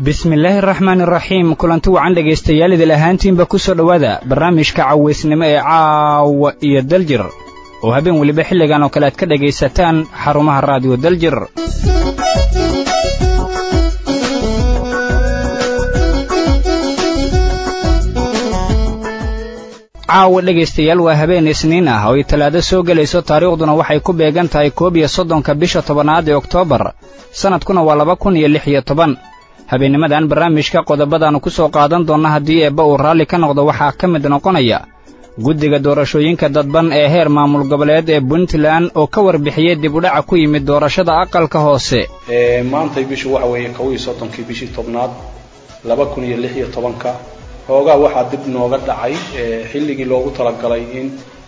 bismillaahi araxmaan iraxiim kulanti wacan dhegaystayaal idil ahaantiinba ku soo dhowaada barnaamijka cawaysnimo ee caawa iyo daljir oo habeen weliba xilligan oo kale aad ka dhegaysataan xarumaha raadiyo daljir caawa dhegaystayaal waa habeen isniin ah oo ay talaado soo gelayso taariikhduna waxay ku beegan tahay koob iyo soddonka bisha tobanaad ee oktoobar sannadkuna waa laba kun iyo lix iyo toban habeennimadan barnaamijka qodobadaannu ku soo qaadan doonna haddii eebba uu raalli ka noqdo waxaa ka mid noqonaya guddiga doorashooyinka dadban ee heer maamul goboleed ee puntland oo ka warbixiyey dib udhaca ku yimid doorashada aqalka hoose maantay bishu waxa weeye kow iyo soddonkii bishii tobnaad laba kun iyo lix iyo tobanka hoogaa waxaa dib nooga dhacay xilligii loogu talagalay in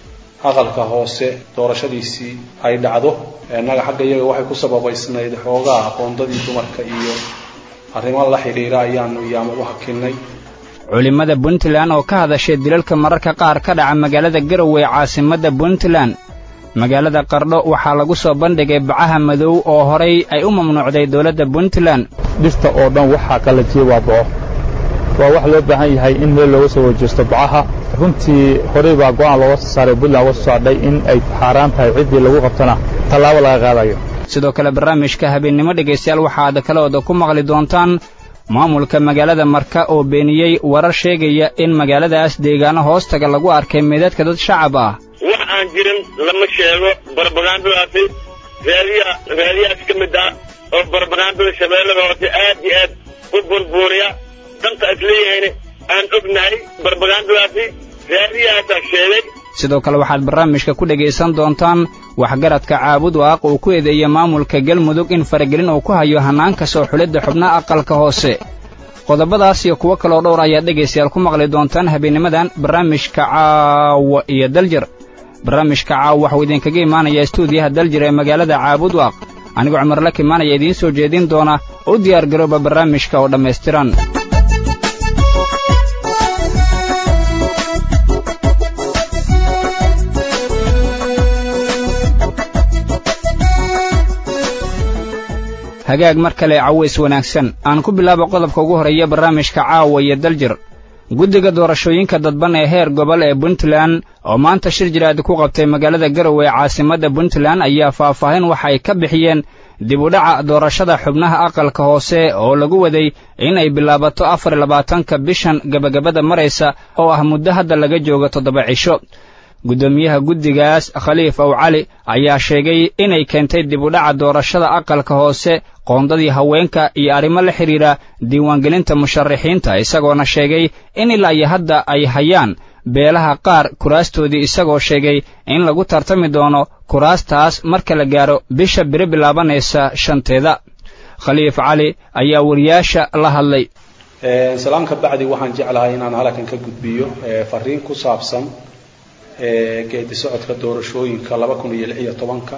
aqalka hoose doorashadiisii ay dhacdo innaga xagga iyaga waxay ku sababaysnayd xoogaa aqoondadii dumarka iyo arrimo la xidhiira ayaanu iyaama u hakinnay culimmada puntland oo ka hadashay dilalka mararka qaar ka dhaca magaalada garowe ee caasimadda puntland magaalada qardho waxaa lagu soo bandhigay bacaha madow oo horay ay u mamnuucday dowladda puntland dhirta oo dhan waxaa kala jiya waa boco waa wax loo baahan yahay in meel looga soo wajeesto bacaha runtii horey baa go'aan looga soo saaray puntland uga soo saadhay in ay xaaraan tahay ciddii lagu qabtona tallaabo laga qaadayo sidoo kale barnaamijka habeennimo dhegaystayaal waxaad kalooda ku maqli doontaan maamulka magaalada marka oo beeniyey warar sheegaya in magaaladaas deegaano hoostaga lagu arkay meedadka dad shacab ah wax aan jirin lama sheego barbagaandadaasi raadiya raadiyaas ka mid ah oo barbagaandada shabeellada hoose aad iyo aad u burbuuriya danta is leeyahayna aan ognahay barbagaandadaasi raadiyahaasaa sheegay sidoo kale waxaad barnaamijka ku dhegaysan doontaan waxgaradka caabud waaq uu ku eedeeya maamulka galmudug in faragelin uu ku hayo hannaanka soo xulidda xubnaha aqalka hoose qodobadaas iyo kuwo kaloo dhowr ayaad dhegaystayaal ku maqli doontaan habeennimadan barnaamijka caawa iyo daljir barnaamijka caawa waxuu idinkaga imaanayaa stuudiyaha daljir ee magaalada caabud waaq anigoo cumarla kimaanaya idiin soo jeedin doona u diyaar garooba barnaamijka oo dhammaystiran hagaag mar kale caways wanaagsan aan ku bilaabo qodobka ugu horreeya barnaamijka caawa iyo daljir guddiga doorashooyinka dadban ee heer gobol ee puntland oo maanta shir jiraad ku qabtay magaalada garowe ee caasimadda puntland ayaa faahfaahin waxa ay ka bixiyeen dib udhaca doorashada xubnaha aqalka hoose oo lagu waday in ay bilaabato afar iyo labaatanka bishan gebagabada maraysa oo ah muddo hadda laga joogo toddoba cisho guddoomiyaha guddigaas khaliif ow cali ayaa sheegay inay keentay dib udhaca doorashada aqalka hoose qoondadii haweenka iyo arrimo la xidhiidha diiwaangelinta musharaxiinta isagoona sheegay in ilaa iyo hadda ay hayaan beelaha qaar kuraastoodii isagoo sheegay in lagu tartami doono kuraastaas marka la gaaro bisha biri bilaabanaysa shanteeda khaliif cali ayaa wariyaasha la hadlay salaan ka bacdi waxaan jeclahay inaan halkan ka gudbiyo fariin ku saabsan geedi socodka doorashooyinka laba kun iyo lix iyo tobanka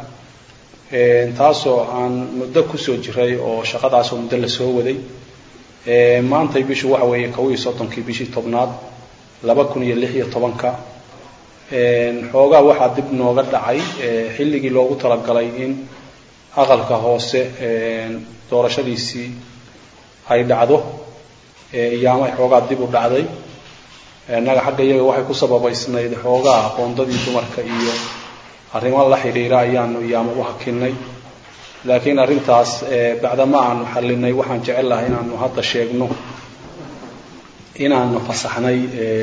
taasoo aan muddo kusoo jiray oo shaqadaasoo muddo lasoo waday maantay bishu waxa weeye kow iyo soddonkii bishii tobnaad laba kun iyo lix iyo tobanka xoogaa waxaa dib nooga dhacay xilligii loogu talagalay in aqalka hoose doorashadiisii ay dhacdo iyaamay xoogaa dib u dhacday innaga xagga iyaga waxay ku sababaysnayd xoogaa aqoondadii dumarka iyo arrimo la xidhiira ayaanu iyaama u hakinnay laakiin arrintaas bacdama aanu xallinay waxaan jecel lahay inaanu hadda sheegno inaanu fasaxnay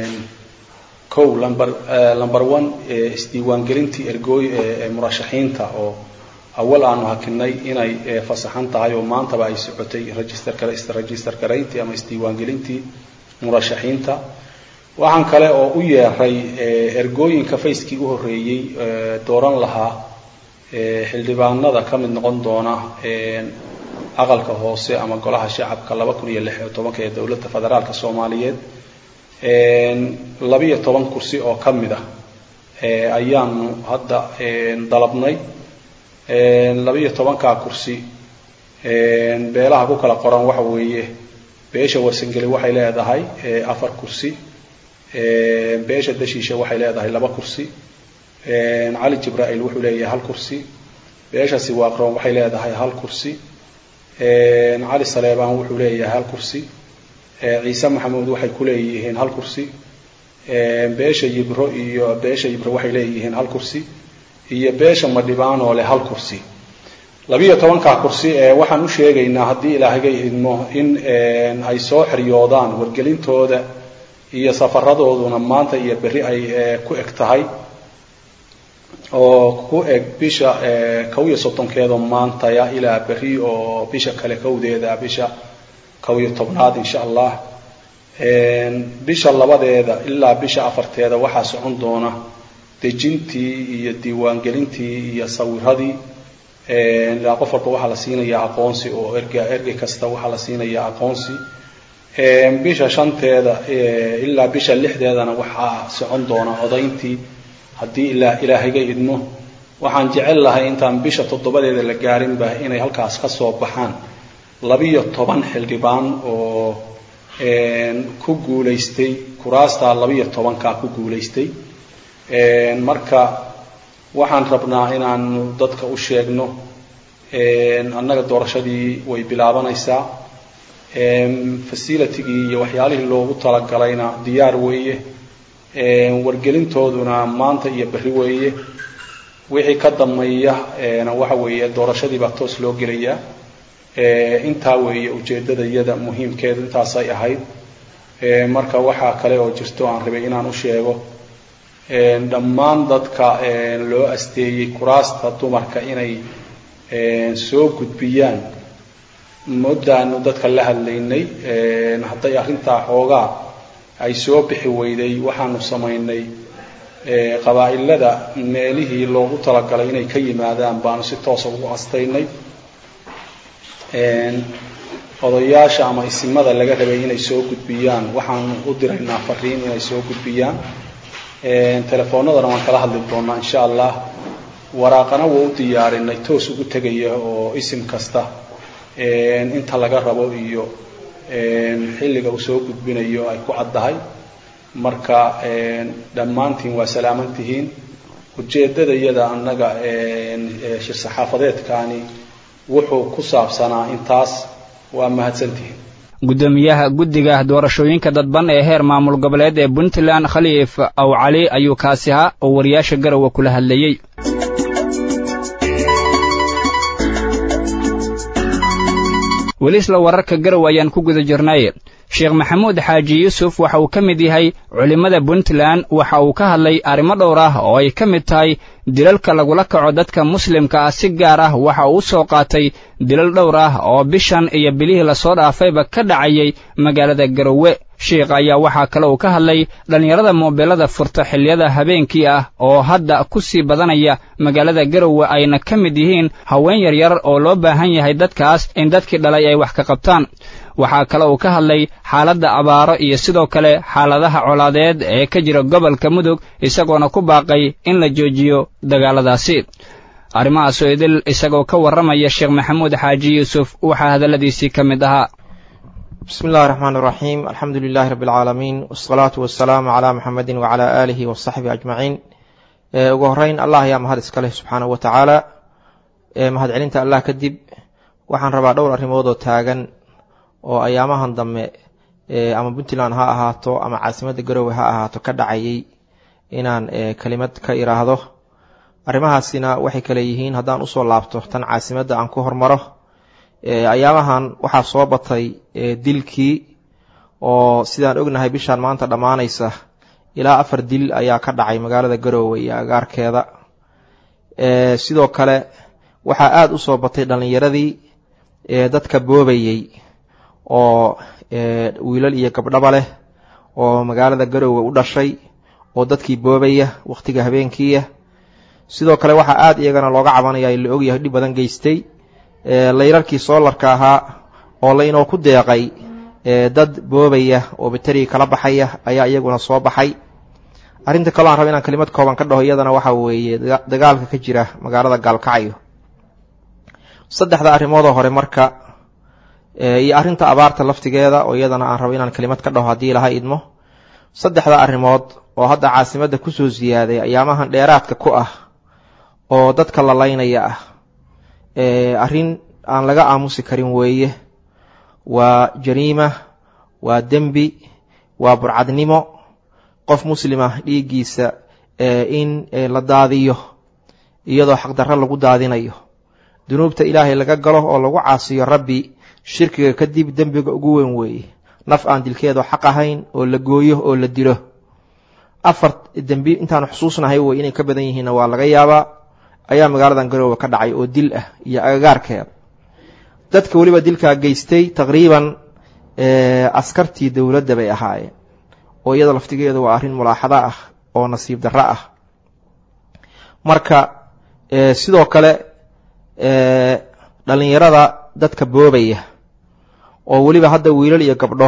kow lamber lamber one isdiiwaangelintii ergooy ee murashaxiinta oo awal aanu hakinnay inay fasaxan tahay oo maantaba ay socotay register kale register garayntii ama isdiiwaangelintii murashaxiinta waxaan kale oo u yeeray ergooyinka fayskii u horreeyey dooran lahaa xildhibaanada ka mid noqon doona aqalka hoose ama golaha shacabka laba kun iyo lix iyo tobanka ee dowladda federaalka soomaaliyeed labiyo toban kursi oo ka mid ah ayaanu hadda dalabnay labiyo tobankaa kursi beelaha ku kala qoran waxa weeye beesha warsangeli waxay leedahay afar kursi beesha dashiisha waxay leedahay laba kursi cali jibraa'iil wuxuu leeyahay hal kursi beesha siwaaqroon waxay leedahay hal kursi cali saleebaan wuxuu leeyahay hal kursi ciise maxamuud waxay ku leeyihiin hal kursi beesha yibro iyo beesha yibro waxay leeyihiin hal kursi iyo beesha madhibaan oo leh hal kursi labiyo tobankaa kursi waxaan u sheegaynaa haddii ilaahaga idmo in ay soo xiryoodaan wargelintooda iyo safaradooduna maanta iyo berri ay ku eg tahay oo ku eg bisha kow iyo soddonkeedoo maantaya ilaa berri oo bisha kale kowdeeda bisha kow iyo tobnaad insha allah bisha labadeeda ilaa bisha afarteeda waxaa socon doona dejintii iyo diiwaangelintii iyo sawiradii ilaa qof walba waxaa la siinayaa aqoonsi oo erga ergey kasta waxaa la siinayaa aqoonsi bisha shanteeda ilaa bisha lixdeedana waxaa socon doona odayntii haddii ilaa ilaahayga idmo waxaan jecel lahay intaan bisha toddobadeeda la gaarinba inay halkaas ka soo baxaan labiyo toban xildhibaan oo ku guulaystay kuraastaa labiyo tobankaa ku guulaystay marka waxaan rabnaa inaanu dadka u sheegno annaga doorashadii way bilaabanaysaa facilitigii iyo waxyaalihii loogu talagalayna diyaar weeye wargelintooduna maanta iyo berri weeye wixii ka dambeeya waxa weeye doorashadii baa toos loo gelayaa intaa weeye ujeeddada iyada muhiimkeedu intaasay ahayd marka waxaa kale oo jirto aan rabay inaan u sheego dhammaan dadka loo asteeyey kuraasta dumarka inay soo gudbiyaan muddaanu dadka la hadlaynay hadday arrintaa xoogaa ay soo bixi weyday waxaanu samaynay qabaa'ilada meelihii loogu talagalay inay ka yimaadaan baanu si toosa ugu astaynay odayaasha ama isimada laga rabay inay soo gudbiyaan waxaanu u diraynaa fariin inay soo gudbiyaan telefoonadana waan kala hadli doonaa insha allah waraaqana waa u diyaarinay toos ugu tegaya oo isim kasta inta laga rabo iyo xilliga uu soo gudbinayo ay ku caddahay marka dhammaantiin waa salaaman tihiin ujeeddada iyada annaga shir saxaafadeedkaani wuxuu ku saabsanaa intaas waa mahadsantihiin guddoomiyaha guddiga doorashooyinka dadban ee heer maamul goboleed ee puntland khaliif aw cali ayuu kaasi ahaa oo wariyaasha garowe kula hadlayey weli isla wararka garow ayaan ku guda jirnay sheekh maxamuud xaaji yuusuf waxa uu ka mid yahay culimmada puntland waxa uu ka hadlay arrimo dhowr ah oo ay ka mid tahay dilalka lagula kaco dadka muslimka ah si gaar ah waxa uu u soo qaatay dilal dhowr ah oo bishan iyo bilihii lasoo dhaafayba ka dhacayay magaalada garowe sheikh ayaa waxaa kale uu ka hadlay dhallinyarada moobeelada furta xilliyada habeenkii ah oo hadda ku sii badanaya magaalada garowe ayna ka mid yihiin haween yaryar oo loo baahan yahay dadkaas in dadkii dhalay ay wax ka qabtaan waxaa kale uu ka hadlay xaaladda abaaro iyo sidoo kale xaaladaha colaadeed ee ka jira gobolka mudug isagoona ku baaqay in la joojiyo dagaaladaasi arrimahaasoo idil isagoo ka warramaya sheekh maxamuud xaaji yuusuf waxaa hadalladiisii ka mid ahaa bismi illahi raxmaan iraxiim alxamdu lilahi rabbi alcaalamiin wasalaatu wasalaamu calaa muxamedin wacalaa aalihi wasaxbihi ajmaciin ugu horeyn allah ayaa mahad iska leh subxaanahu wa tacaala mahadcelinta allah kadib waxaan rabaa dhowr arrimood oo taagan oo ayaamahan dambe ama puntland ha ahaato ama caasimadda garowe ha ahaato ka dhacayay inaan kelimad ka iraahdo arrimahaasina waxay kale yihiin haddaan usoo laabto tan caasimadda aan ku hormaro ayaamahan waxaa soo batay dilkii oo sidaan ognahay bishaan maanta dhammaanaysa ilaa afar dil ayaa ka dhacay magaalada garowe iyo agaarkeeda sidoo kale waxaa aada usoo batay dhallinyaradii dadka boobayey oo wiilal iyo gabdhaba leh oo magaalada garowe u dhashay oo dadkii boobaya wakhtiga habeenkiiya sidoo kale waxaa aada iyagana looga cabanaya la ogyahay dhib badan geystay layrarkii soolarka ahaa oo laynoo ku deeqay dad boobaya oo bateriga kala baxaya ayaa iyaguna soo baxay arrinta kaloo aan raba inaan kelimad kooban ka dhaho iyadana waxaa weeye dagaalka ka jira magaalada gaalkacyo saddexda arrimoodoo hore marka iyo arrinta abaarta laftigeeda oo iyadana aan rabo inaan kelimad ka dhaho haddii laha idmo saddexda arrimood oo hadda caasimadda kusoo siyaaday ayaamahan dheeraadka ku ah oo dadka la laynaya ah arrin aan laga aamusi karin weeye waa jariima waa dembi waa burcadnimo qof muslima dhiiggiisa in la daadiyo iyadoo xaqdarro lagu daadinayo dunuubta ilaahay laga galo oo lagu caasiyo rabbi shirkiga kadib dembiga ugu weyn weeye naf aan dilkeedo xaq ahayn oo la gooyo oo la dilo afar dembi intaanu xusuusnahay wey inay ka badan yihiinna waa laga yaabaa ayaa magaaladan garoowe ka dhacay oo dil ah iyo agagaarkeeda dadka weliba dilkaa geystay taqriiban askartii dowladda bay ahaayeen oo iyada laftigeedu waa arrin mulaaxado ah oo nasiib darro ah marka sidoo kale dhallinyarada dadka boobaya oo weliba hadda wiilal iyo gabdho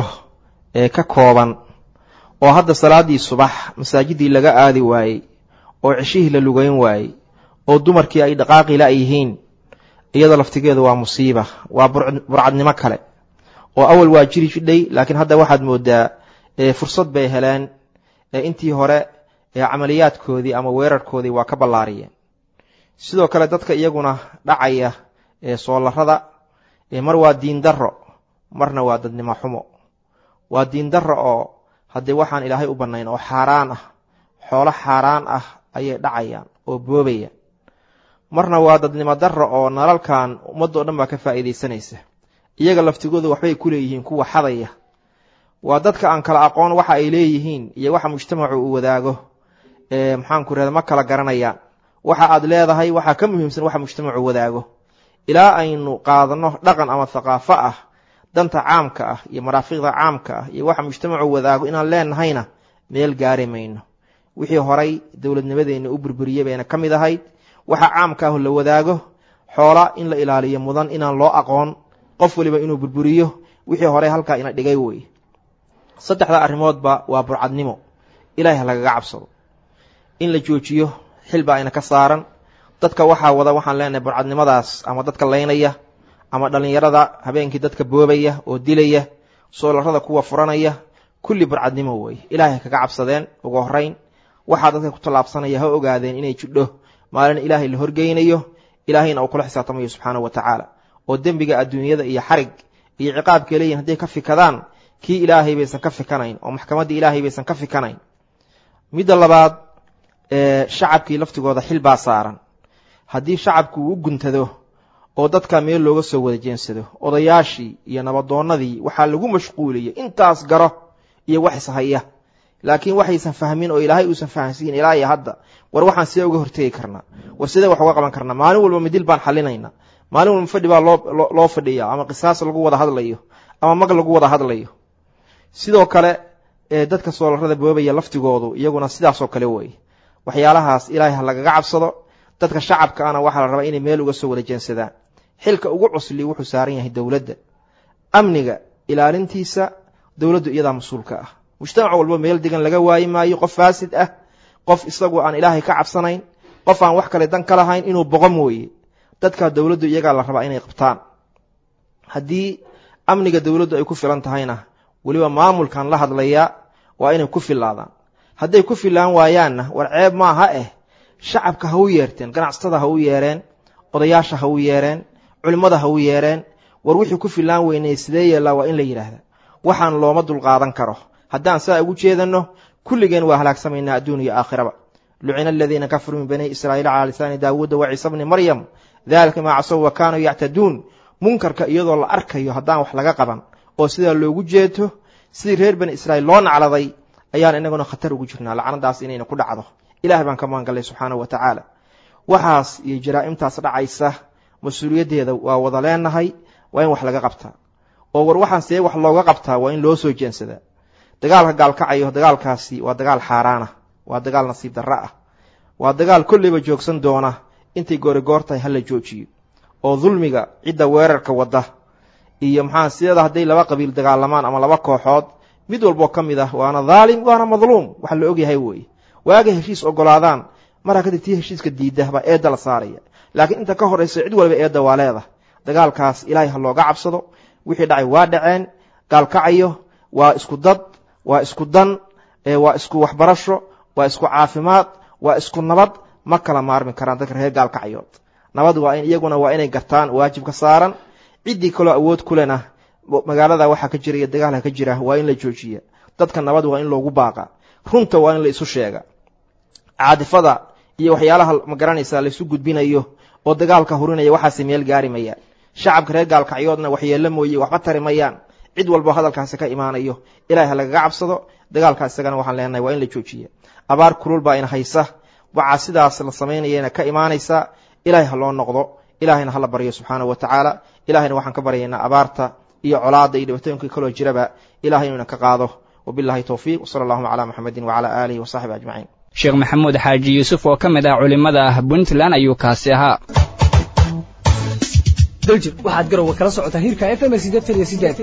ka kooban oo hadda salaaddii subax masaajidii laga aadi waayey oo ceshihii la lugeyn waayey oo dumarkii ay dhaqaaqi la yihiin iyada laftigeedu waa musiiba waa burcadnimo kale oo awal waa jiri jidhay laakiin hadda waxaad moodaa fursad bay heleen intii hore camaliyaadkoodii ama weerarkoodii waa ka ballaariyeen sidoo kale dadka iyaguna dhacaya soolarada mar waa diin darro marna waa dadnimo xumo waa diin darro oo haddii waxaan ilaahay u bannayn oo xaaraan ah xoolo xaaraan ah ayay dhacayaan oo boobayaan marna waa dadnimo darro oo nalalkan ummaddo dhan baa ka faa'iidaysanaysa iyaga laftigooda waxbay ku leeyihiin kuwa xadaya waa dadka aan kala aqoon waxa ay leeyihiin iyo waxa mujtamacu uu wadaago maxaanku rahda ma kala garanayaan waxa aad leedahay waxaa ka muhiimsan waxa mujtamacu wadaago ilaa aynu qaadanno dhaqan ama thaqaafo ah danta caamka ah iyo maraafiqda caamka ah iyo waxa mujtamacu wadaago inaan leenahayna meel gaari mayno wixii horay dowladnimadeenna u burburiyey bayna ka mid ahayd waxa caamka ah la wadaago xoola in la ilaaliyo mudan inaan loo aqoon qof waliba inuu burburiyo wixii horey halkaa ina dhigay wey saddexda arrimoodba waa burcadnimo ilahay ha lagaga cabsado in la joojiyo xilba ayna ka saaran dadka waxaa wada waxaan leenahay burcadnimadaas ama dadka laynaya ama dhallinyarada habeenkii dadka boobaya oo dilaya soolarada kuwa furanaya kulli burcadnimo weeye ilaahay kaga cabsadeen ugu horeyn waxaa dadka ku tallaabsanaya ha ogaadeen inay jidho maalin ilaahay la horgeynayo ilaahayna uu kula xisaabtamayo subxaanahu wa tacaala oo dembiga adduunyada iyo xarig iyo ciqaabkay leeyihin hadday ka fikadaan kii ilaahay baysan ka fikanayn oo maxkamaddii ilaahay baysan ka fikanayn midda labaad shacabkii laftigooda xil baa saaran haddii shacabku uu u guntado oo dadka meel looga soo wada jeensado odayaashii iyo nabadoonnadii waxaa lagu mashquuliyey intaas garo iyo wax ishaya laakiin waxaysan fahmin oo ilaahay uusan fahansiin ilaa iyo hadda war waxaan sidee uga hortegi karnaa war sidee wax uga qaban karnaa maalin walba midil baan xalinaynaa maalin walba fadhi baa loo loo fadhiya ama qisaas lagu wada hadlayo ama mag lagu wada hadlayo sidoo kale dadka soolarada boobaya laftigoodu iyaguna sidaasoo kale weeye waxyaalahaas ilaahay ha lagaga cabsado dadka shacabka ana waxaa la rabaa inay meel uga soo wada jeensadaan xilka ugu cusli wuxuu saaran yahay dowladda amniga ilaalintiisa dowladdu iyadaa mas-uulka ah mujtamac walba meel degan laga waayi maayo qof faasid ah qof isagu aan ilaahay ka cabsanayn qof aan wax kale dan ka lahayn inuu boqo mooye dadka dowladdu iyagaa la rabaa inay qabtaan haddii amniga dowladdu ay ku filan tahayna weliba maamulkan la hadlayaa waa inay ku filaadaan hadday ku filaan waayaanna war ceeb maaha eh shacabka ha u yeerteen ganacsatada ha u yeereen odayaasha ha u yeereen culimmada ha u yeereen war wixii ku filaan weynay sidee yeellaa waa in la yidhaahda waxaan looma dulqaadan karo haddaan saa ugu jeedanno kulligeen waa halaagsamaynaa adduun iyo aakhiraba lucina aladiina kafaruu min bani israa'iil calaa lisaani daawuuda wa ciisa bni maryam dalika maa casow wa kaanuu yactaduun munkarka iyadoo la arkayo haddaan wax laga qaban oo sidaa loogu jeeto sidii reer bani israa'iil loo nacladay ayaan inaguna khatar ugu jirnaa lacnadaas inayna ku dhacdo ilahay baan ka maangallay subxaanahu wa tacaala waxaas iyo jaraa'imtaas dhacaysa mas-uuliyaddeeda waa wada leenahay waa in wax laga qabtaa oo war waxaan see wax looga qabtaa waa in loo soo jeensadaa dagaalka gaalkacayo dagaalkaasi waa dagaal xaaraana waa dagaal nasiib darro ah waa dagaal kolleyba joogsan doona intay goorigoor tahay hala joojiyo oo dulmiga cidda weerarka wadda iyo maxaa sideeda hadday laba qabiil dagaalamaan ama laba kooxood mid walboo ka mid ah waana dhaalim waana madluum waxa la ogyahay weeye waagay heshiis ogolaadaan maraa kadib tii heshiiska diidda baa eedda la saaraya laakiin inta ka horraysa cid walba eedda waa leedah dagaalkaas ilaahay ha looga cabsado wixii dhacay waa dhaceen gaalkacayo waa isku dad waa isku dan waa isku waxbarasho waa isku caafimaad waa isku nabad ma kala maarmi karaan dadka reer gaalkacayood nabad waa in iyaguna waa inay gartaan waajibka saaran ciddii kaloo awood kulena magaalada waxaa ka jira iyo dagaalka ka jira waa in la joojiya dadka nabad waa in loogu baaqa runta waa in la isu sheega caadifada iyo waxyaalaha magaranaysa laisu gudbinayo oo dagaalka hurinaya waxaase meel gaari mayaan shacabka reer gaalkacyoodna waxyeello mooye waxba tari mayaan cid walbo hadalkaasi ka imaanayo ilahay ha lagaga cabsado dagaalkaa isagana waxaan leenahay waa in la joojiya abaar kulul baa ina haysa waxaa sidaas la samaynayana ka imaanaysa ilahay ha loo noqdo ilahayna hala baryo subxaanahu wa tacaala ilahayna waxaan ka baryaynaa abaarta iyo colaada iyo dhibaatooyinka kaloo jiraba ilahay inuu ina ka qaado wabillahi towfiiq wsala allahuma calaa muxamedin wacala aalihi wasaxbi ajmaciin sheekh maxamuud xaaji yuusuf oo ka mid ah culimmada ah puntland ayuu kaasi ahaa daljir waxaad garowa kala socotaa hirka f m sideetan iyo sideed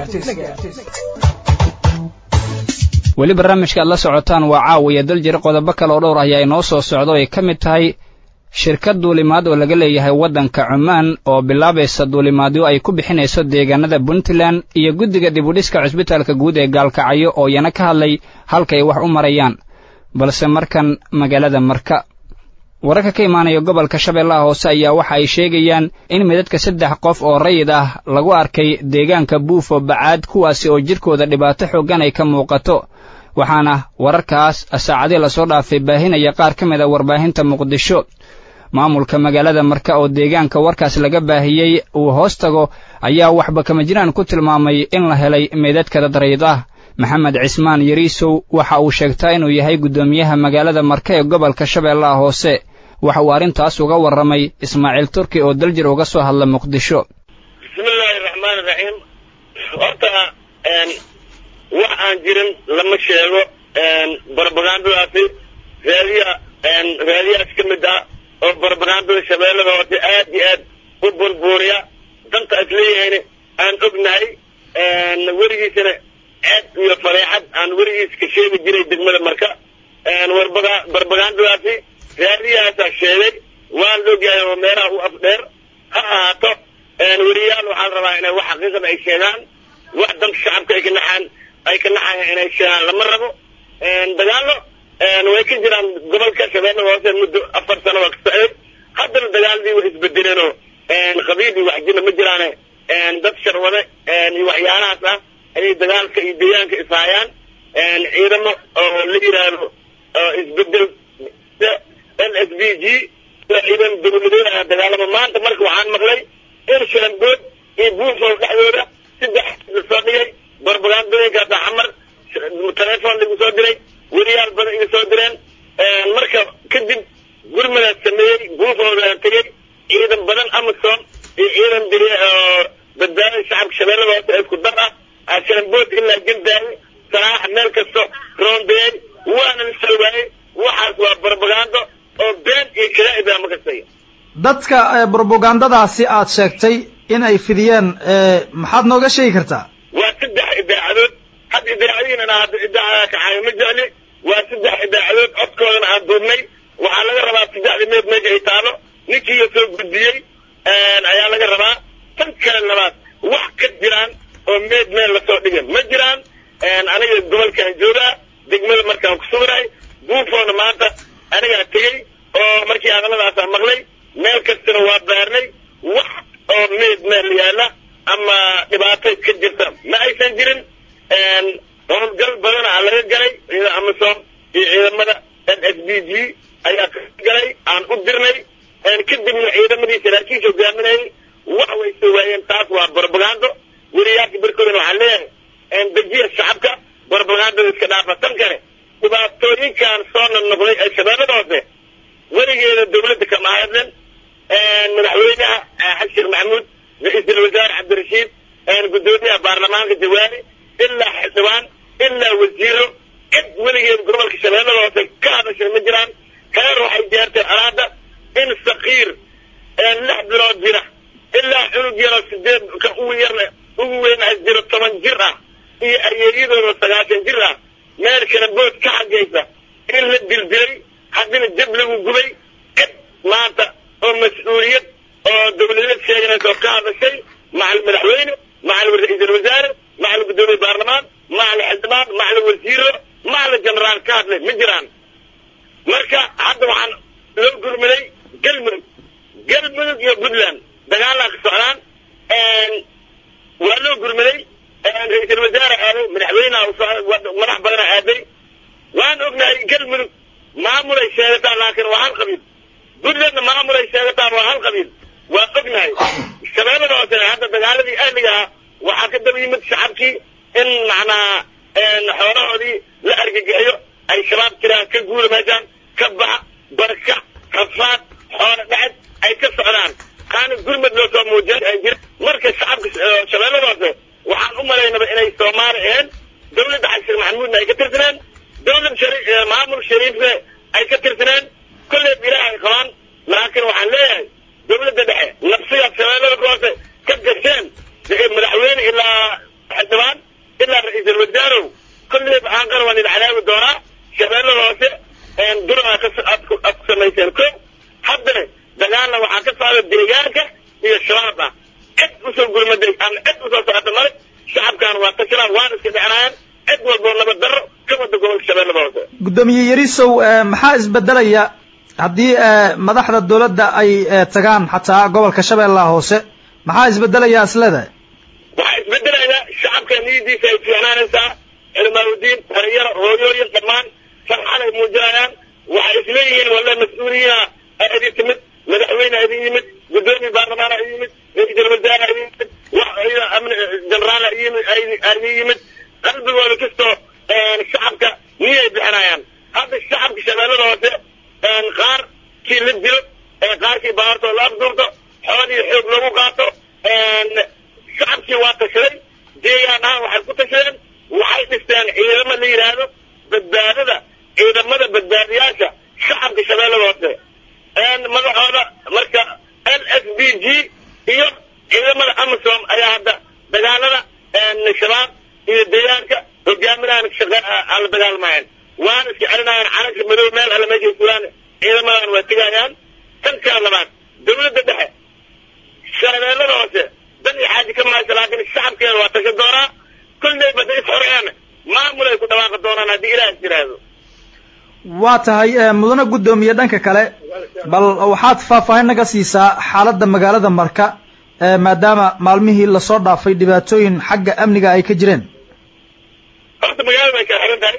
weli barnaamijka aad la socotaan waa caawiya daljir qodobo kale oo dhowr ayaa inoo soo socda ay ka mid tahay shirkad duulimaad oo laga leeyahay waddanka cumaan oo bilaabaysa duulimaadyo ay ku bixinayso deegaanada puntland iyo guddiga dibudhiska cusbitaalka guud ee gaalkacyo oo iyana ka hadlay halka ay wax u marayaan balse markan magaalada marka wararka ka imaanaya gobolka shabeellaha hoose ayaa waxa ay sheegayaan in midadka saddex qof oo rayid ah lagu arkay deegaanka buufo bacaad kuwaasi oo jidhkooda dhibaato xooggan ay ka muuqato waxaana wararkaas saacadii lasoo dhaafay baahinaya qaar ka mid a warbaahinta muqdisho maamulka magaalada marka oo deegaanka warkaas laga baahiyey uu hoos tago ayaa waxba kama jiraan ku tilmaamay in la helay meedadka dad rayid ah maxamed cismaan yariisow waxa uu sheegtaa inuu yahay guddoomiyaha magaalada marka ee gobolka shabeellaha hoose waxa uu arrintaas uga warramay ismaaciil turki oo daljir uga soo hadla muqdisho bismillaahi raxmaani raxiim horta wax aan jirin lama sheego barbagandadaasi raadiya raadiyaas ka mid ah oo barbagandada shabeellada hoose aad iyo aad u burbuuriya danta is leeyahayna aan ognahay weligiisana ceeb iyo fareexad aan weligiis ka sheegi jiray degmada marka barbagandadaasi raadiyahaasaa sheegay waan ogyahay oo meelaha u afdheer ha ahaato weriyaal waxaa la rabaa inay wax xaqiiqada ay sheegaan wax danka shacabka ay ka naxaan ay ka naxayan inay sheegaan lama rabo dagaallo way ka jiraan gobolka shabeellada hoose muddo afar sano waa ka socday haddana dagaaladii way isbedeleenoo qabiil iyo waxjina ma jiraane dad sharwade iyo waxyaalahaas ah ayay dagaalka iyo deegaanka ishaayaan ciidamo oo la yidhaahdo isbedel l s b g ciidan dowladeed ah dagaalama maanta marka waxaan maqlay in shalambood iyo buufol dhexdooda saddex lasoo dhigay barbagandooyinkaasa xamar telefoon lagu soo diray weriyaal badan iga soo direen marka kadib gurmadaas sameeyey buufoodaan tegey ciidan badan amasom iyo ciidan dir badbaadada shacabka shabeellada hoose isku dar ah shalambood ilaa jildaaye saraaxa meel kasto roondeeyey waana la salwaayey waxaas waa barbagando oo been iyo kadaa'ibaa ma kastaya dadka brobagandadaasi aad sheegtay in ay fidiyeen maxaad nooga sheegi kartaa waa saddex idaacadood had idaacadiinana hadda idaacada kaxaayo ma jecli waa saddex idaacadood codkoodana aan duubnay waxaa laga rabaa saddexda meed meesha ay taalo ninkiiga soo gudbiyey ayaa laga rabaa tan kale labaad wax ka jiraan oo meed meel lasoo dhigay ma jiraan aniga gobolkaan joogaa degmada markaan ku sugnahay buufoona maanta anigaa tegey oo markii hadalladaasaa maqlay meel kastana waa baarnay wax oo meed meel yaalla ama dhibaatay ka jirta ma aysan jirin howlgal badana aa laga galay ciidan amisom iyo ciidamada n s b g ayaa ka galay aan u dirnay kadibna ciidamadii saraakiisha hogaaminayay wax way soo waayeen taas waa barbagando weriyaasha barkoodana waxaan leeyahay dejiya shacabka barbagandada iska dhaafa tan kale dhibaatooyinkan soo noqnoqday ee shabeellada hoose weligeeda dawladda kama hadlen madaxweynaha xashir maxamuud ra-iisul wasaare cabdirashiid guddoomiyaha baarlamaanka jawaari ilaa xildhibaan ilaa wasiiro cid weligeeda gobolka shabeellada hoose ka hadashay ma jiraan heer waxay gaarteen alaada in sakiir lix bilood jira ilaa cunug yaroo sideed ka ugu yarna ugu weynaha jiro toban jir ah iyo ayeeyadooda sagaashan jir ah meel kale bood ka xagaysa in la dildilay haddina jab lagu gubay cid maanta oo mas-uuliyad oo dawladeed sheeganaysa oo ka hadashay macal madaxweyne macal ra-iisul wasaare macal guddoomiye baarlamaan macal xildhibaan macal wasiiro macal generaal ka hadlay ma jiraan marka hadda waxaan loo gurmaday galmudug galmudug iyo puntland dagaalaa ka socdaan madax badana aaday waan ognahay galmudug maamulay sheegataan laakiin waa hal qabiil puntlandna maamulay sheegataan waa hal qabiil waa ognahay shabeellada hoose hadda dagaaladii ahliga ah waxaa ka daba yimid shacabkii in macnaa xoolahoodii la argagaxyo ay shabaab jiraan ka guura meeshaan ka baxa barka rafaad xoolo dhaced ay ka socdaan aana gurmad loo soo muujin ay jir marka shacabka shabeellada hoose waxaan u malaynaba inay soomaali ahayn dawladda xasan maxamuudna ay ka tirsaneen dawlad shari maamul shariifna ay ka tirsaneen kolleyb ilaah ay qabaan laakiin waxaan leeyahay dawladda dhexe nafsigaad shabeellada hoose ka gasheen madaxweyne ilaa xildhibaan ilaa ra-iisul wasaarow kolleyb aan qarwan ila cadaabi doonaa shabeellada hoose dura aad ku samayseen ko haddana dagaalna waxaa ka socda deegaanka iyo shabaab ah cid usoo gurmaday ama cid usoo socota male shacabkan waa tashanaan waana iska dhexnaayaan cid walboo nabad darro ka wada gobolka shabeellada hoose guddoomiye yarisow maxaa isbedelaya haddii madaxda dawladda ay tagaan xataa gobolka shabeellaha hoose maxaa isbedelaya isleedahay waxaa isbedelaya shacabka niyadiisa ay fiicnaanaysaa cilmaaludiin dhalinyaro hooyooyin dhammaan farxad ay muujinayaan waxay isleeyihiin walla mas-uuliyiina idin timid madaxweyne idin yimid guddoomiye baarlamaan idin yimid ra-iisul wasaare idin yimid amni jenaraal idin yimid qalbigooda kastoo shacabka niyay bixinayaan hadda shacabka shabeellada hoose qaar kii la dilo qaarkii baartoo la afduurto xoolihii xoog lagu qaato shacabkii waa tashaday deegaan ahaan waxay ku tashadeen waxay dhisteen ciidamo la yidhaahdo badbaadada ciidamada badbaadiyaasha shacabka shabeellada hoose madaxooda marka l s b g iyo ciidamada amisom ayaa hadda dagaalada shabaab iyo deegaanka hogaaminahan ala dagaalmayaan waana iska celinayaan calanka madow meel alle meeshay fulaan ciidamadan waa tegayaan tan kala labaad dawladda dhexe shabeellada hoose dan iyo xaaji ka mahaysa laakiin shacabkeeda waa tasha doonaa kolleyba da is xoreeyaan maamul ay ku dhawaaqi doonaan haddii ilaah is yidhaahdo waa tahay mudane guddoomiye dhanka kale bal waxaad faahfaahin naga siisaa xaaladda magaalada marka maadaama maalmihii lasoo dhaafay dhibaatooyin xagga amniga ay ka jireen horta magaalada way kala xiran tahay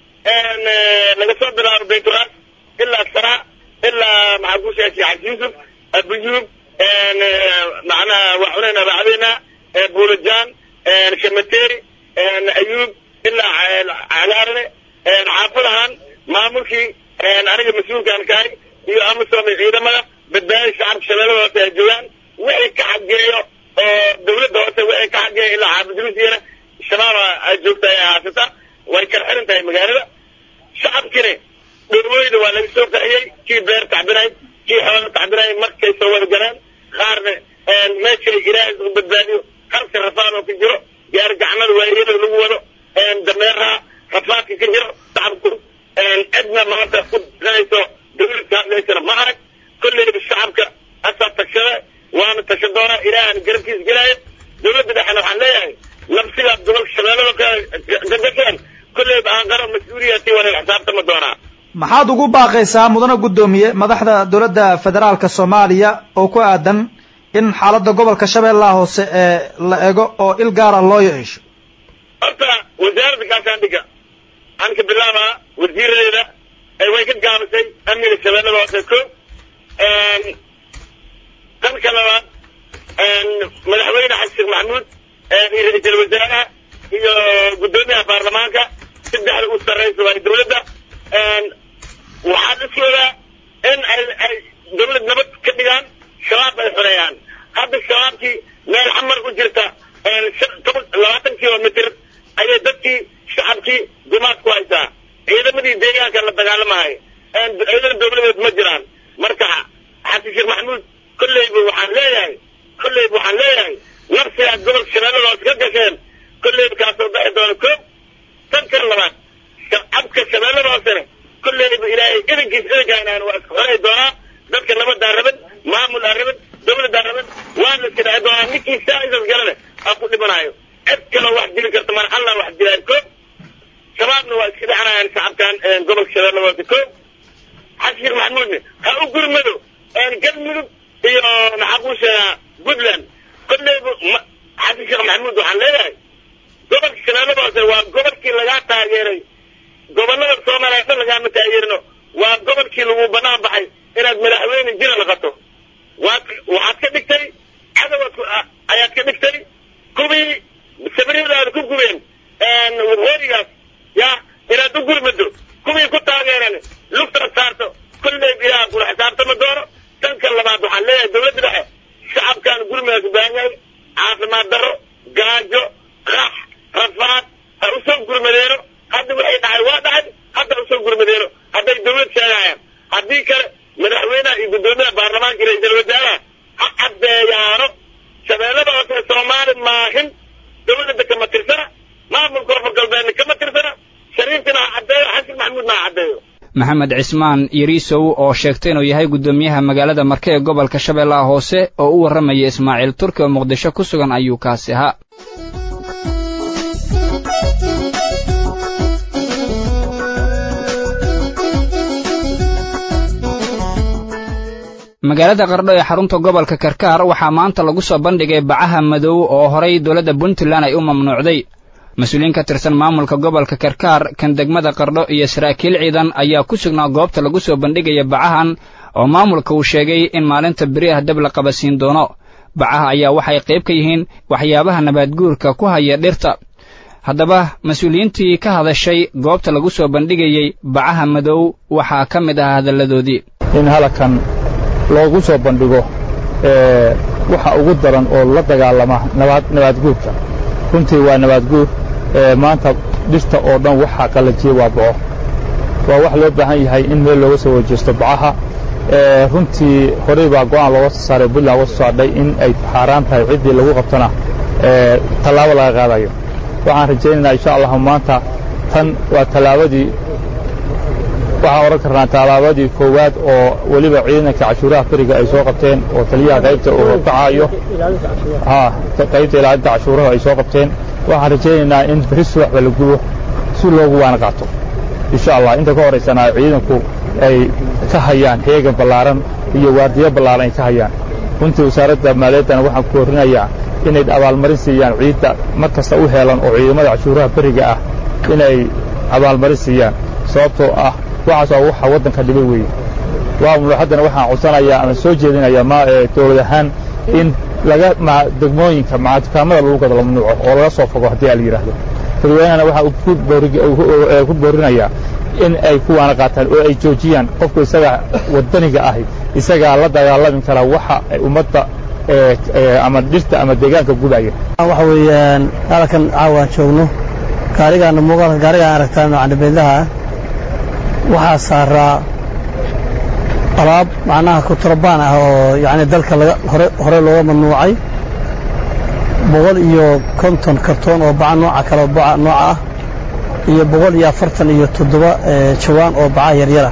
laga soo bilaabo baytulaas ilaa saraa ilaa maxaa ku sheegay xaj yuusuf abuyuub macnaha waa cunayna bacdina buulajaan shamateri ayuub ilaa cagaarane xaafadahan maamulkii aniga mas-uulkaan kahay iyo amisom ciidamada badbaadada shacabka shabeellada hoose ay joogaan wixii ka xageeyo oo dawladda hoose wixii ka xageeyo ilaa xaafidruusiyana shabaaba ay joogta ay haasata way kala xiran tahay magaalada shacabkina dhoweyda waa laga soo qaxiyey kii beer tacbinay kii xoola tacbinay markay soo wada galeen qaarna meeshay ilaahay u badbaadiyo halka rafaad oo ka jiro gaari gacmada waayada lagu wado dameeraha rafaadka ka jiro shacabku cidna maanta ku danayso dawladka hadlaysana ma arag kolleyba shacabka asaa tashada waana tasha doonaa ilaahan garabkiisa gelaayo dawladda dhexena waxaan leeyahay nafsigaad gobolka shabeellada gadasheen kolleyba aan qaran mas-uuliyati waa la xisaabtama doonaa maxaad ugu baaqaysaa mudane guddoomiye madaxda dawladda federaalka soomaaliya oo ku aadan in xaaladda gobolka shabeellaha hoose ee la ego oo il gaara loo yeesho horta wasaaradda gaashaandhigga waxaan ka bilaabaa wasiiradeeda way ka gaabisay amniga shabeellada hoose ko danka labaad madaxweyne xasan sheekh maxamuud iyo ra-iisul wasaaraha iyo guddoomiyaha baarlamaanka saddexda u sarraysa waa dawladda waxaa la soodaa in ay ay dawlad nabad ka dhigaan shabaab ay xoreeyaan hadda shabaabkii meel xamar u jirta labaatan kilomitr ayay dadkii shacabkii gumaad ku haysaa ciidamadii deegaanka la dagaalamahay ciidan dawladeed ma jiraan marka xasan sheekh maxamuud kolleyba waxaan leeyahay kolleyba waxaan leeyahay nafsigaad gobolka shabeellada hoose ka gasheen kolleyba kaasoo baxi doona ko tan kan labaad shacabka shabeellada hoosena kolleyba ilaahay idankiis idankaanaan waa iska xorey doonaa dadka nabaddaa raban maamul aa raban dawladdaa raban waana iska dhexi doonaa ninkii saaidas galane aa ku dhimanaayo cid kaloo wax dili karta mana allah wax dilaayo ko shabaabna waa iska dhexnayaan shacabkan gobolka shabeellada hoose ko xasan sheekh maxamuudne ha u gurmado galmudug iyo maxaa kuu sheegaa puntland kolleyba xasan sheekh maxamuud waxaan leeyahay gobolka shabeellada hoose waa gobolkii lagaa taageeray gobollada soomaaliya dhan lagaama taageerino waa gobolkii lagu banaan baxay inaad madaxweyne jira laqato waad waxaad ka dhigtay cadowaad ayaad ka dhigtay kuwii sabriyadaada ku gubeen waqooyigaas ya inaad u gurmado kuwii ku taageeran lugtaad saarto kolley ilaah kula xisaabtama doono tanka labaad waxaan leeyahay dawladda dhexe shacabkaan gurmigaas u baahan yahay caafimaad darro gaajo qax rafaad ha u soo gurmadeeno hadda waxay dhacay waa dhacay hadda ha usoo gurmadeeno hadday dawlad sheegayaan haddii kale madaxweynaha iyo guddoomiyaha baarlamaanka iyo ra-iisul wasaaraha ha caddeeyaano shabeellada hoose soomaali maahin dawladda kama tirsana maamulka koonfur galbeedna kama tirsana shariifkina ha caddeeyo xasan maxamuudna ha caddeeyo maxamed cismaan yariisow oo sheegtay inuu yahay guddoomiyaha magaalada marke ee gobolka shabeellaha hoose oo u warramaya ismaaciil turki oo muqdisho ku sugan ayuu kaasi ahaa magaalada qardho ee xarunta gobolka karkaar waxaa maanta lagu soo bandhigay bacaha madow oo horay dowladda puntland ay u mamnuucday mas-uuliyiin ka tirsan maamulka gobolka karkaar kan degmada qardho iyo saraakiil ciidan ayaa ku sugnaa goobta lagu soo bandhigaya bacahan oo maamulka uu sheegay in maalinta beri ah dab la qabasiin doono bacaha ayaa waxay qayb ka yihiin waxyaabaha nabaadguurka ku haya dhirta haddaba mas-uuliyiintii ka hadashay goobta lagu soo bandhigayey bacaha madow waxaa ka mid ah hadalladoodii in halakan loogu soo bandhigo waxa ugu daran oo la dagaalama nabaadguurka runtii waa nabaadguur maanta dhirta oo dhan waxaa qallajiye waa boco waa wax loo baahan yahay in meel looga soo wajeesto bacaha runtii horey baa go'aan looga soo saaray puntland uga soo saardhay in ay xaaraan tahay ciddii lagu qabtona tallaabo laga qaadayo waxaan rajaynaynaa insha allahu maanta tan waa tallaabadii waxaan odhan karnaa tallaabadii koowaad oo weliba ciidanka cashuuraha beriga ay soo qabteen oo taliyaha qaybta uu kacayo qaybta ilaalinta cashuuraha ay soo qabteen waxaan rajaynaynaa in beri subaxba la gubo si loogu waana qaato insha allah inta ka horaysana ciidanku ay ka hayaan heegan ballaaran iyo waardiyo ballaaran ay ka hayaan runtii wasaaradda maaliyaddana waxaan ku horrinayaa inay abaalmarin siiyaan ciidda mar kasta u heelan oo ciidamada cashuuraha beriga ah inay abaalmarin siiyaan sababtoo ah waxaas waa waxa waddanka dhibay weeye waa haddana waxaan codsanayaa ama soo jeedinayaa ma dowlad ahaan in laga degmooyinka dukaamada lagu gado la mamnuuco oo laga soo fogo haddii a la yidhaahdo dadweynahana waxaa ku boorinayaa in ay kuwaana qaataan oo ay joojiyaan qofku isagaa waddaniga ahi isagaa la dagaalami karaa waxa ummadda ama dhirta ama deegaanka gubaya waxa weeyaan halkan caawaan joogno gaarigaana muuqaalka gaarigaan aragtaan macnabeedlaha waxaa saaraa alaab macnaha kutrabaan ah oo yacni dalka laga hore hore looga mamnuucay boqol iyo konton kartoon oo baca nooca kale baca nooca ah iyo boqol iyo afartan iyo toddoba jawaan oo baca yaryara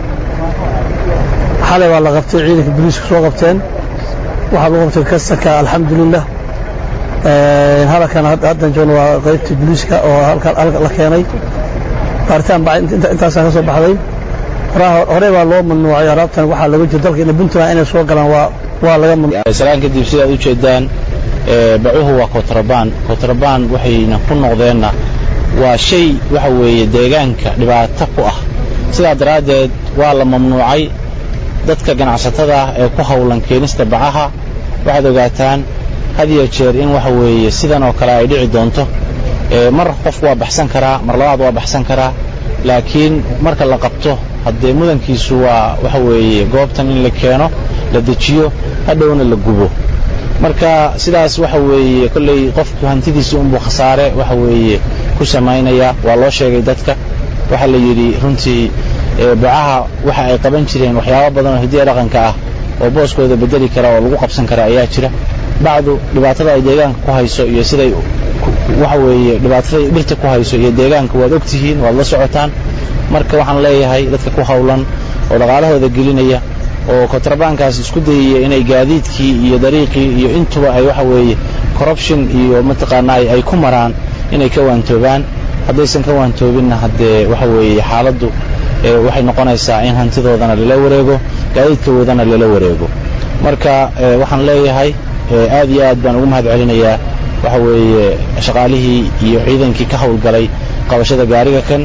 xalay baa la qabtay ciidanka boliisku soo qabteen waxaa lagu qabtay kastanka alxamdulilah halkan haddan joogno waa qaybtii boliiska oo halka la keenay baaritaan baa intaasaa ka soo baxday horey baa loo mamnuucay araabtan waxaa laga jiro dalka puntland inay soo galaan waa waa laga mamnuucsalaan kadib sidaad u jeedaan bacuhu waa kotrabaan kotrabaan waxayna ku noqdeenna waa shay waxa weeye deegaanka dhibaato ku ah sidaa daraaddeed waa la mamnuucay dadka ganacsatada ah ee ku hawlan keenista bacaha waxaad ogaataan had iyo jeer in waxa weeye sidan oo kale ay dhici doonto mar qof waa baxsan karaa mar labaad waa baxsan karaa laakiin marka la qabto haddee mudankiisu waa waxa weeye goobtan in la keeno la dejiyo hadhowna la gubo marka sidaas waxa weeye kolley qofku hantidiisa unbuu khasaare waxa weeye ku samaynaya waa loo sheegay dadka waxaa la yidhi runtii bacaha waxa ay qaban jireen waxyaabo badan oo hidiya dhaqanka ah oo booskooda bedeli kara oo lagu qabsan kara ayaa jira bacdu dhibaatada ay deegaanka ku hayso iyo siday waxa weeye dhibaatada dhirta ku hayso iyo deegaanka waad ogtihiin waad la socotaan marka waxaan leeyahay dadka ku hawlan oo dhaqaalahooda gelinaya oo kontrabaankaas isku dayaya inay gaadiidkii iyo dariiqii iyo intuba ay waxa weeye corruption iyo mataqaanaa ay ku maraan inay ka waantoobaan haddaysan ka waantoobinna haddee waxa weeye xaaladdu waxay noqonaysaa in hantidoodana lala wareego gaadiidkoodana lala wareego marka waxaan leeyahay aad iyo aad baan ugu mahad celinayaa waxa weeye shaqaalihii iyo ciidankii ka howlgalay qabashada gaariga kan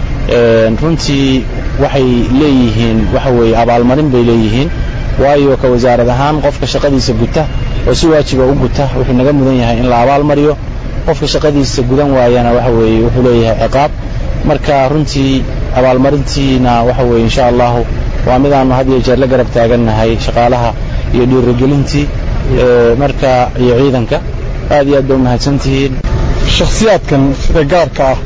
runtii waxay leeyihiin waxa weeye abaalmarin bay leeyihiin waayo ka wasaarad ahaan qofka shaqadiisa guta oo si waajiba u guta wuxuu naga mudan yahay in la abaalmariyo qofka shaqadiisa gudan waayana waxa weeye wuxuu leeyahay ciqaab marka runtii abaalmarintiina waxa weeye insha allahu waa midaannu had iyo jeer la garab taagannahay shaqaalaha iyo dhiirigelintii marka iyo ciidanka aad iyo aad ba umahadsantihiin shakhsiyaadkan sida gaarka ah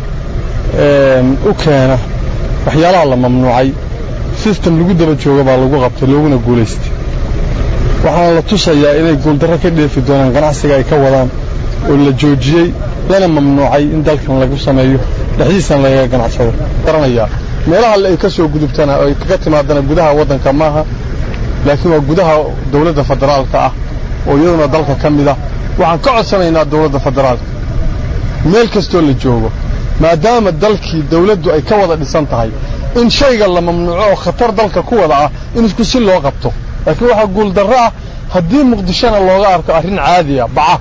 u keena waxyaalaha la mamnuucay sistem lagu daba jooga baa lagu qabtay looguna guulaystay waxaana la tusayaa inay guuldarro ka dheefi doonaan ganacsiga ay ka wadaan oo la joojiyey lana mamnuucay in dalkan lagu sameeyo dhexdiisana lagaga ganacsado garanayaa meelaha ay ka soo gudubtana oo ay kaga timaadana gudaha waddanka maaha laakiin waa gudaha dawladda federaalka ah oo iyaduna dalka ka mid ah waxaan ka codsanaynaa dawladda federaalka meel kastoo la joogo maadaama dalkii dawladdu ay ka wada dhisan tahay in shayga la mamnuuco oo khatar dalka ku wada ah in isku si loo qabto laakiin waxaa guuldarro ah haddii muqdishona looga arko arrin caadiya baca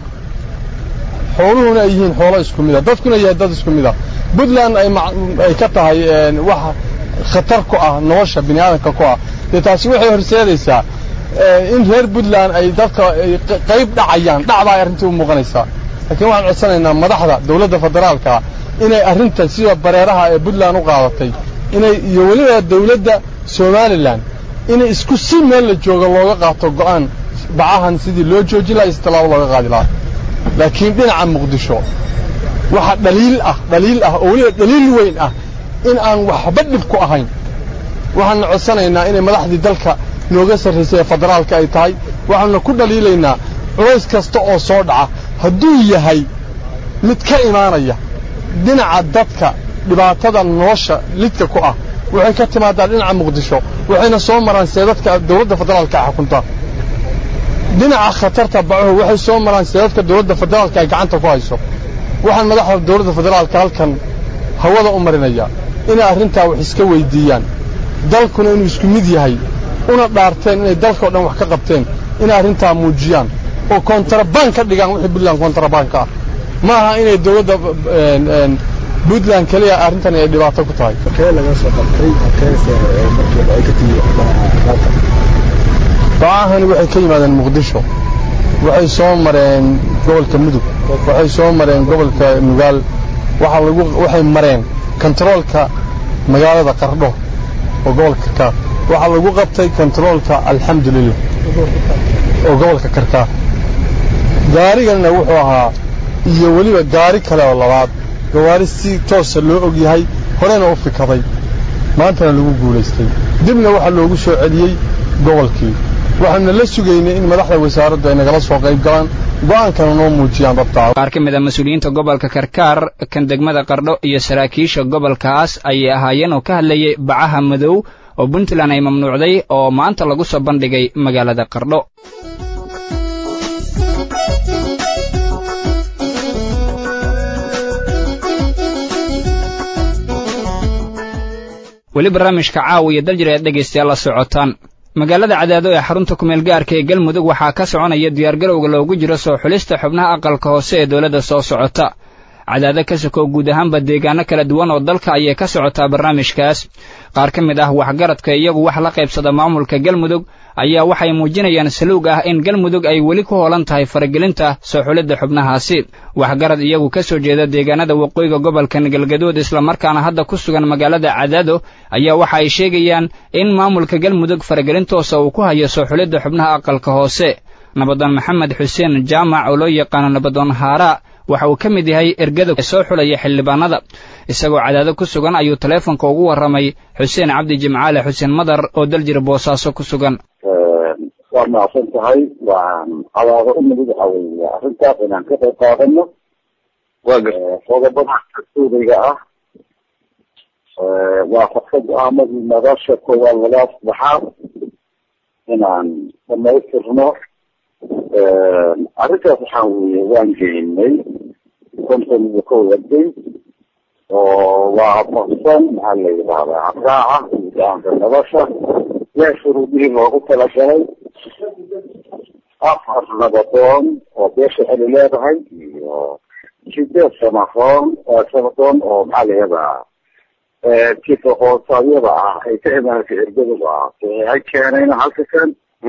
xooluhuna ay yihiin xoolo isku mid a dadkuna yahay dad isku mid a puntland ay ka tahay wax khatar ku ah nolosha bini aadamka ku ah dee taasi waxay horseedaysaa in reer puntland ay dadka qayb dhacayaan dhacbaa ay arrintii u muuqanaysaa laakiin waxaan codsanaynaa madaxda dawladda federaalka inay arrintan sida bareeraha ee puntland u qaadatay inay iyo weliba dawladda somalilan inay isku si meel la jooga looga qaato go'aan bacahan sidii loo joojin laha iyo si tallaabo looga qaadi lahaa laakiin dhinaca muqdisho waxa dhaliil ah dhaliil ah oo weliba dhaliil weyn ah in aan waxba dhib ku ahayn waxaanna codsanaynaa inay madaxdii dalka nooga sarraysay ee federaalka ay tahay waxaanna ku dhaliilaynaa culays kasta oo soo dhaca hadduu yahay mid ka imaanaya dhinaca dadka dhibaatada nolosha lidka ku ah waxay ka timaadaa dhinaca muqdisho waxayna soo maraan seedadka dawladda federaalka ay xukuntaa dhinaca khatarta bacuhu waxay soo maraan seedadka dawladda federaalka ay gacanta ku hayso waxaan madaxda dawladda federaalka halkan hawada u marinayaa inay arrintaa wax iska weyddiiyaan dalkuna inuu isku mid yahay una dhaarteen inay dalkao dhan wax ka qabteen inay arrintaa muujiyaan oo kontrabaan ka dhigaan wixii puntland kontrabaanka ah ma aha inay dawladda puntland keliya arrintan ay dhibaato ku tahay bacahani waxay ka yimaadeen muqdisho waxay soo mareen gobolka mudug waxay soo mareen gobolka nugaal waxay mareen kontaroolka magaalada qardho oo gobolka karkaar waxaa lagu qabtay kontaroolka alxamdulilah oo gobolka karkaar gaariganna wuxuu ahaa iyo weliba gaari kale oo labaad gawaari si toosa loo og yahay horena u fikaday maantana lagu guulaystay dibna waxaa loogu soo celiyey gobolkii waxaana la sugaynay in madaxda wasaaraddu ay nagala soo qayb galaan go'aankana noo muujiyaan dabtaa qaar ka mid a mas-uuliyiinta gobolka karkaar kan degmada qardho iyo saraakiisha gobolkaas ayay ahaayeen oo ka hadlayay bacaha madow oo puntland ay mamnuucday oo maanta lagu soo bandhigay magaalada qardho weli barnaamijka caawiya daljir eed dhegaystayaal la socotaan magaalada cadaado ee xarunta kumeel gaarka ee galmudug waxaa ka soconaya diyaargarowga loogu jiro soo xulista xubnaha aqalka hoose ee dowladda soo socota cadaado ka sokow guud ahaanba deegaano kala duwan oo dalka ayay ka socotaa barnaamijkaas qaar ka mid ah waxgaradka iyagu wax la qaybsada maamulka galmudug ayaa waxay muujinayaan saluug ah in galmudug ay weli ku hoolan tahay faragelinta soo xulidda xubnahaasi waxgarad iyagu ka soo jeeda deegaanada waqooyiga gobolkan galgaduud islamarkaana hadda ku sugan magaalada cadaado ayaa waxa ay sheegayaan in maamulka galmudug faragelin toosa uu ku hayo soo xulidda xubnaha aqalka hoose nabadoon maxamed xuseen jaamac oo loo yaqaano nabadoon haaraa waxa uu ka mid yahay ergada soo xulaya xildhibaanada isagoo cadaado ku sugan ayuu taleefonka ugu warramay xuseen cabdi jimcaale xuseen madar oo daljir boosaaso ku sugan waa mahadsan tahay waan cadaado u nimid waxa weeye arrintaas inaan ka qayb qaadano qodobada dastuuriga ah waa qofka go-aamadii madasha koowaad lagaa saddexaad inaan dhamaystirno arrintaas waxaa weeye waan geynay konton iyo kow arday oo waafaqsan maxaa la yidhahdaa habraaca go-aanka nolosha yaa shuruudihii loogu talagalay afar nabadoon oo beesha xeli leedahay iyo iyo sideed samafoon samafoon oo maxaa la yihahdaa jifa hoosaadyada ah ay ka imaanaysa ergaduba ah saxiixay keenayna halka kan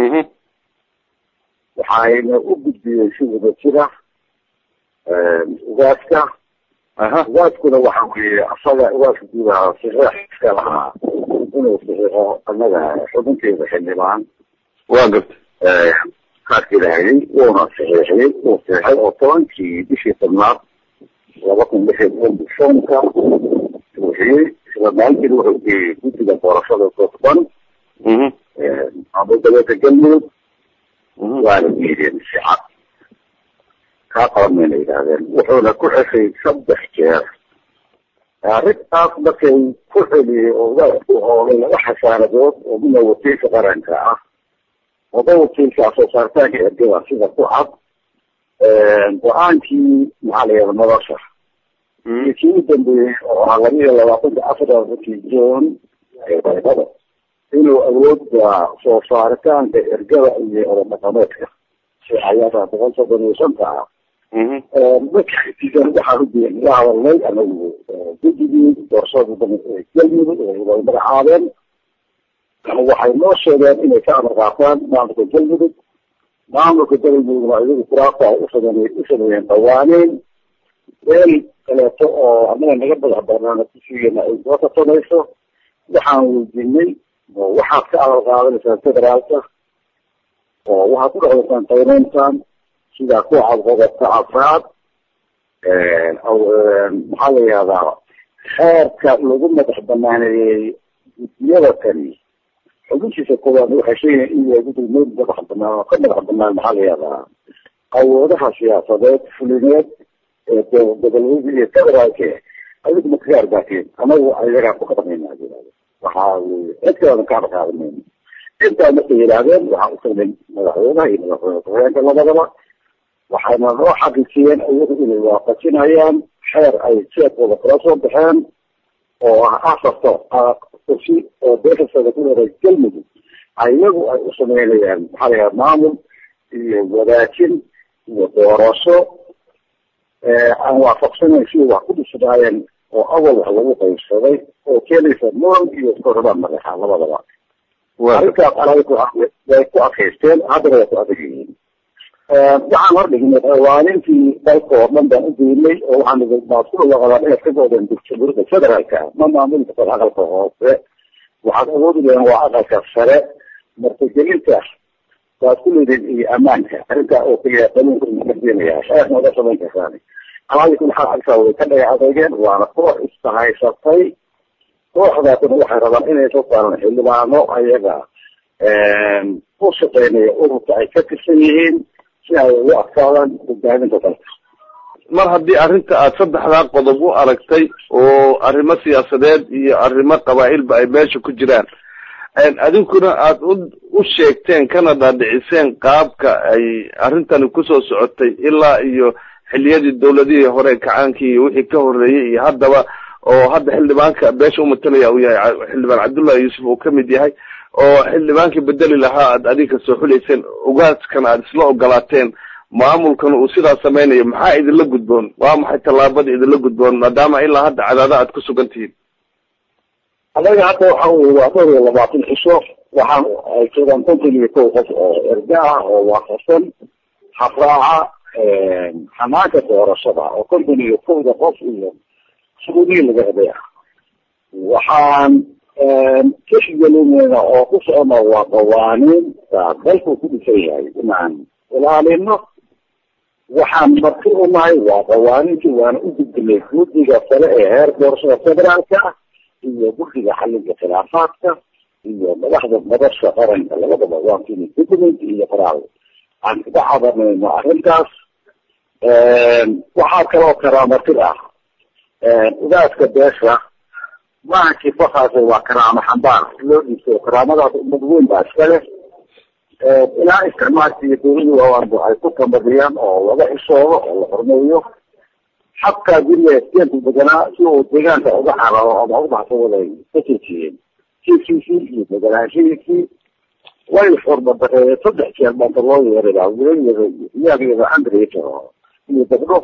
waxayna u gudbiyeen si wada jira ugaaska ugaaskuna waxa weeye asaga ugaaska guudaha saxiix iska lahaa inuu saxiixo annaga xubinteeda xildhibaan waa garta kaarkii lahayay wuuna saxiixiyey wuu saxiixay oo tobankii bishii tobnaad laba kun lix iyo toban bishoonka buuxiyey isla maalintiina wuxuu geeyey guddiga doorashada dadban maamuldabeedka galmudug waana diideen si cad kaa qaban mayna yidhaahdeen wuxuuna ku ceshay saddex jeer arrintaas markay ku celiyey oo ugaasku oolay laba xasaanadood oo mina wakiilka qaranka ah oba wakiilka soo saaritaanka ergada sida ku cad go-aankii maxaa la yihahda nolosha iyo kii u dambeeyey oo ahaa laba iyo labaatanka afartankii john eebaybada inuu awoodda soo saaritaanka ergada iyo orodhaqameedka siayada boqol soddon iyo shanta ah markaiisan waxaan udiya ila hadalnay anagu guddigii doorashada galmudug ay magacaabeen waxay noo sheegeen inay ka amar qaataan maamulka galmudug maamulka galmudugna iyagu kuraasta ay usamey u sameeyeen dhawaaneyn meel kaleeto oo anaga naga madax banaana kusigeena ay soo tartamayso waxaan weydiinay waxaad ka amar qaadanaysaan federaalka oo waxaad ku dhexdaysaan tayneyntan sida ku cadqodobka afraad maxaa la yihahdaa xeerka lagu madax banaaneeyey guddiyada kani xubintiisa koowaad waxay sheegayan in yahay guddiga meel madax banaan oo ka madax banaan maxaa la yihahdaa awoodaha siyaasadeed fulineed ee goboleed iyo federaalke adigu ma kaga arbaateen anagu ayagaa ku qadamayna waxaa weye cid kaleedan ka arqaadanayna intaa markay yidhaahdeen waxaan utagnay madaxweynaha iyo madaxweyne ku-xigeenka labadaba waxayna noo xaqiijiyeen iyagu inay waafajinayaan xeer ay jeedkooda kala soo baxeen oo ah afarta kursi oo beeshaseeda ku leedahay galmudug iyagu ay u sameynayaan maxaa la yidhaha maamul iyo wadaajin iyo doorasho aan waafaqsanayn sidii wax ku dhisnaayeen oo awal wax lagu qaybsaday oo keenaysa muran iyo korabaan madaxa labadaba arrintaas anaga way ku adkaysteen haddana way ku adag yihiin waxaan hordhignay qawaanintii dalka oo dhan baan u geynay oo waxaan ii baad ku dhawaqadaan inaad ka goodeen jamhuuriyadda federaalka ma maamuli kartaan aqalka hoose waxaad awoodi leedeen waa aqalka sare martigelinta waad ku leediin iyo ammaanka arrintaa oo keliya qanuunka kardinaya xeerna oga samayn kartaan alaadi kun xal arkaa way ka dhagax adeegeen waana koox istahaysatay kooxdaasina waxay rabaan inay soo saaran xildhibaano ayaga u shaqeynaya ururka ay ka tirsan yihiin si ay ugu adkaadaan hogaaminta dalka mar haddii arrinta aad saddexdaa qodob u aragtay oo arrimo siyaasadeed iyo arrimo qabaa'ilba ay meesha ku jiraan adinkuna aad u u sheegteen kana dhaadhiciseen qaabka ay arrintani kusoo socotay ilaa iyo xilliyadii dawladihii hore kacaankii iyo wixii ka horreeyey iyo haddaba oo hadda xildhibaanka beesha umatalaya uu yahay xildhibaan cabdullahi yuusuf uu kamid yahay oo xildhibaankii bedeli lahaa aad adiga soo xuleyseen ugaaskana aad isla ogolaateen maamulkana uu sidaa samaynayo maxaa idinla gudboon waa maxay tallaabada idinla gudboon maadaama ilaa hadda cadaada aad ku sugan tihiin anaga hadda waxa weye waa dhowr iyo labaatan cisho waxaan ay jiraan konton iyo kow qof oo erga ah oo waafaqsan habraaca xanaanka doorashada oo konton iyo kowda qof iyo suguudihii laga helay ah waxaan tixgelineyna oo ku socona waa qawaaniin baa dalku ku dhisan yahay inaan ilaalino waxaan marti u nahay waa qawaaniintii waana u gudbinay guddiga sare ee heer doorashada federaalka ah iyo guddiga xalinka khilaafaadka iyo madaxda madasha qaranka labadaba waan kini document iyo qoraal aan kaga cabanayno arrintaas waxaa kaloo karaamatid ah ugaaska beesha maaha kifakaas waa karaamo xambaar loo dhiibto karaamadaas ummad weyn baa iska leh ilaa isticmaalka iyo dawladii waawaanba ay ku tamadiyaan oo laga xishoodo oo la hormeeyo xabkaa guriga steenku deganaa si uu deegaanka uga cararo ama u baxsawaday ka joojiyeen kiiskiisii iyo deganaanshihiisii way xurmadareeyeen saddex jeer baanta loo yeeray wiilayeeda ciyaalkeeda andreyto iyo gabdho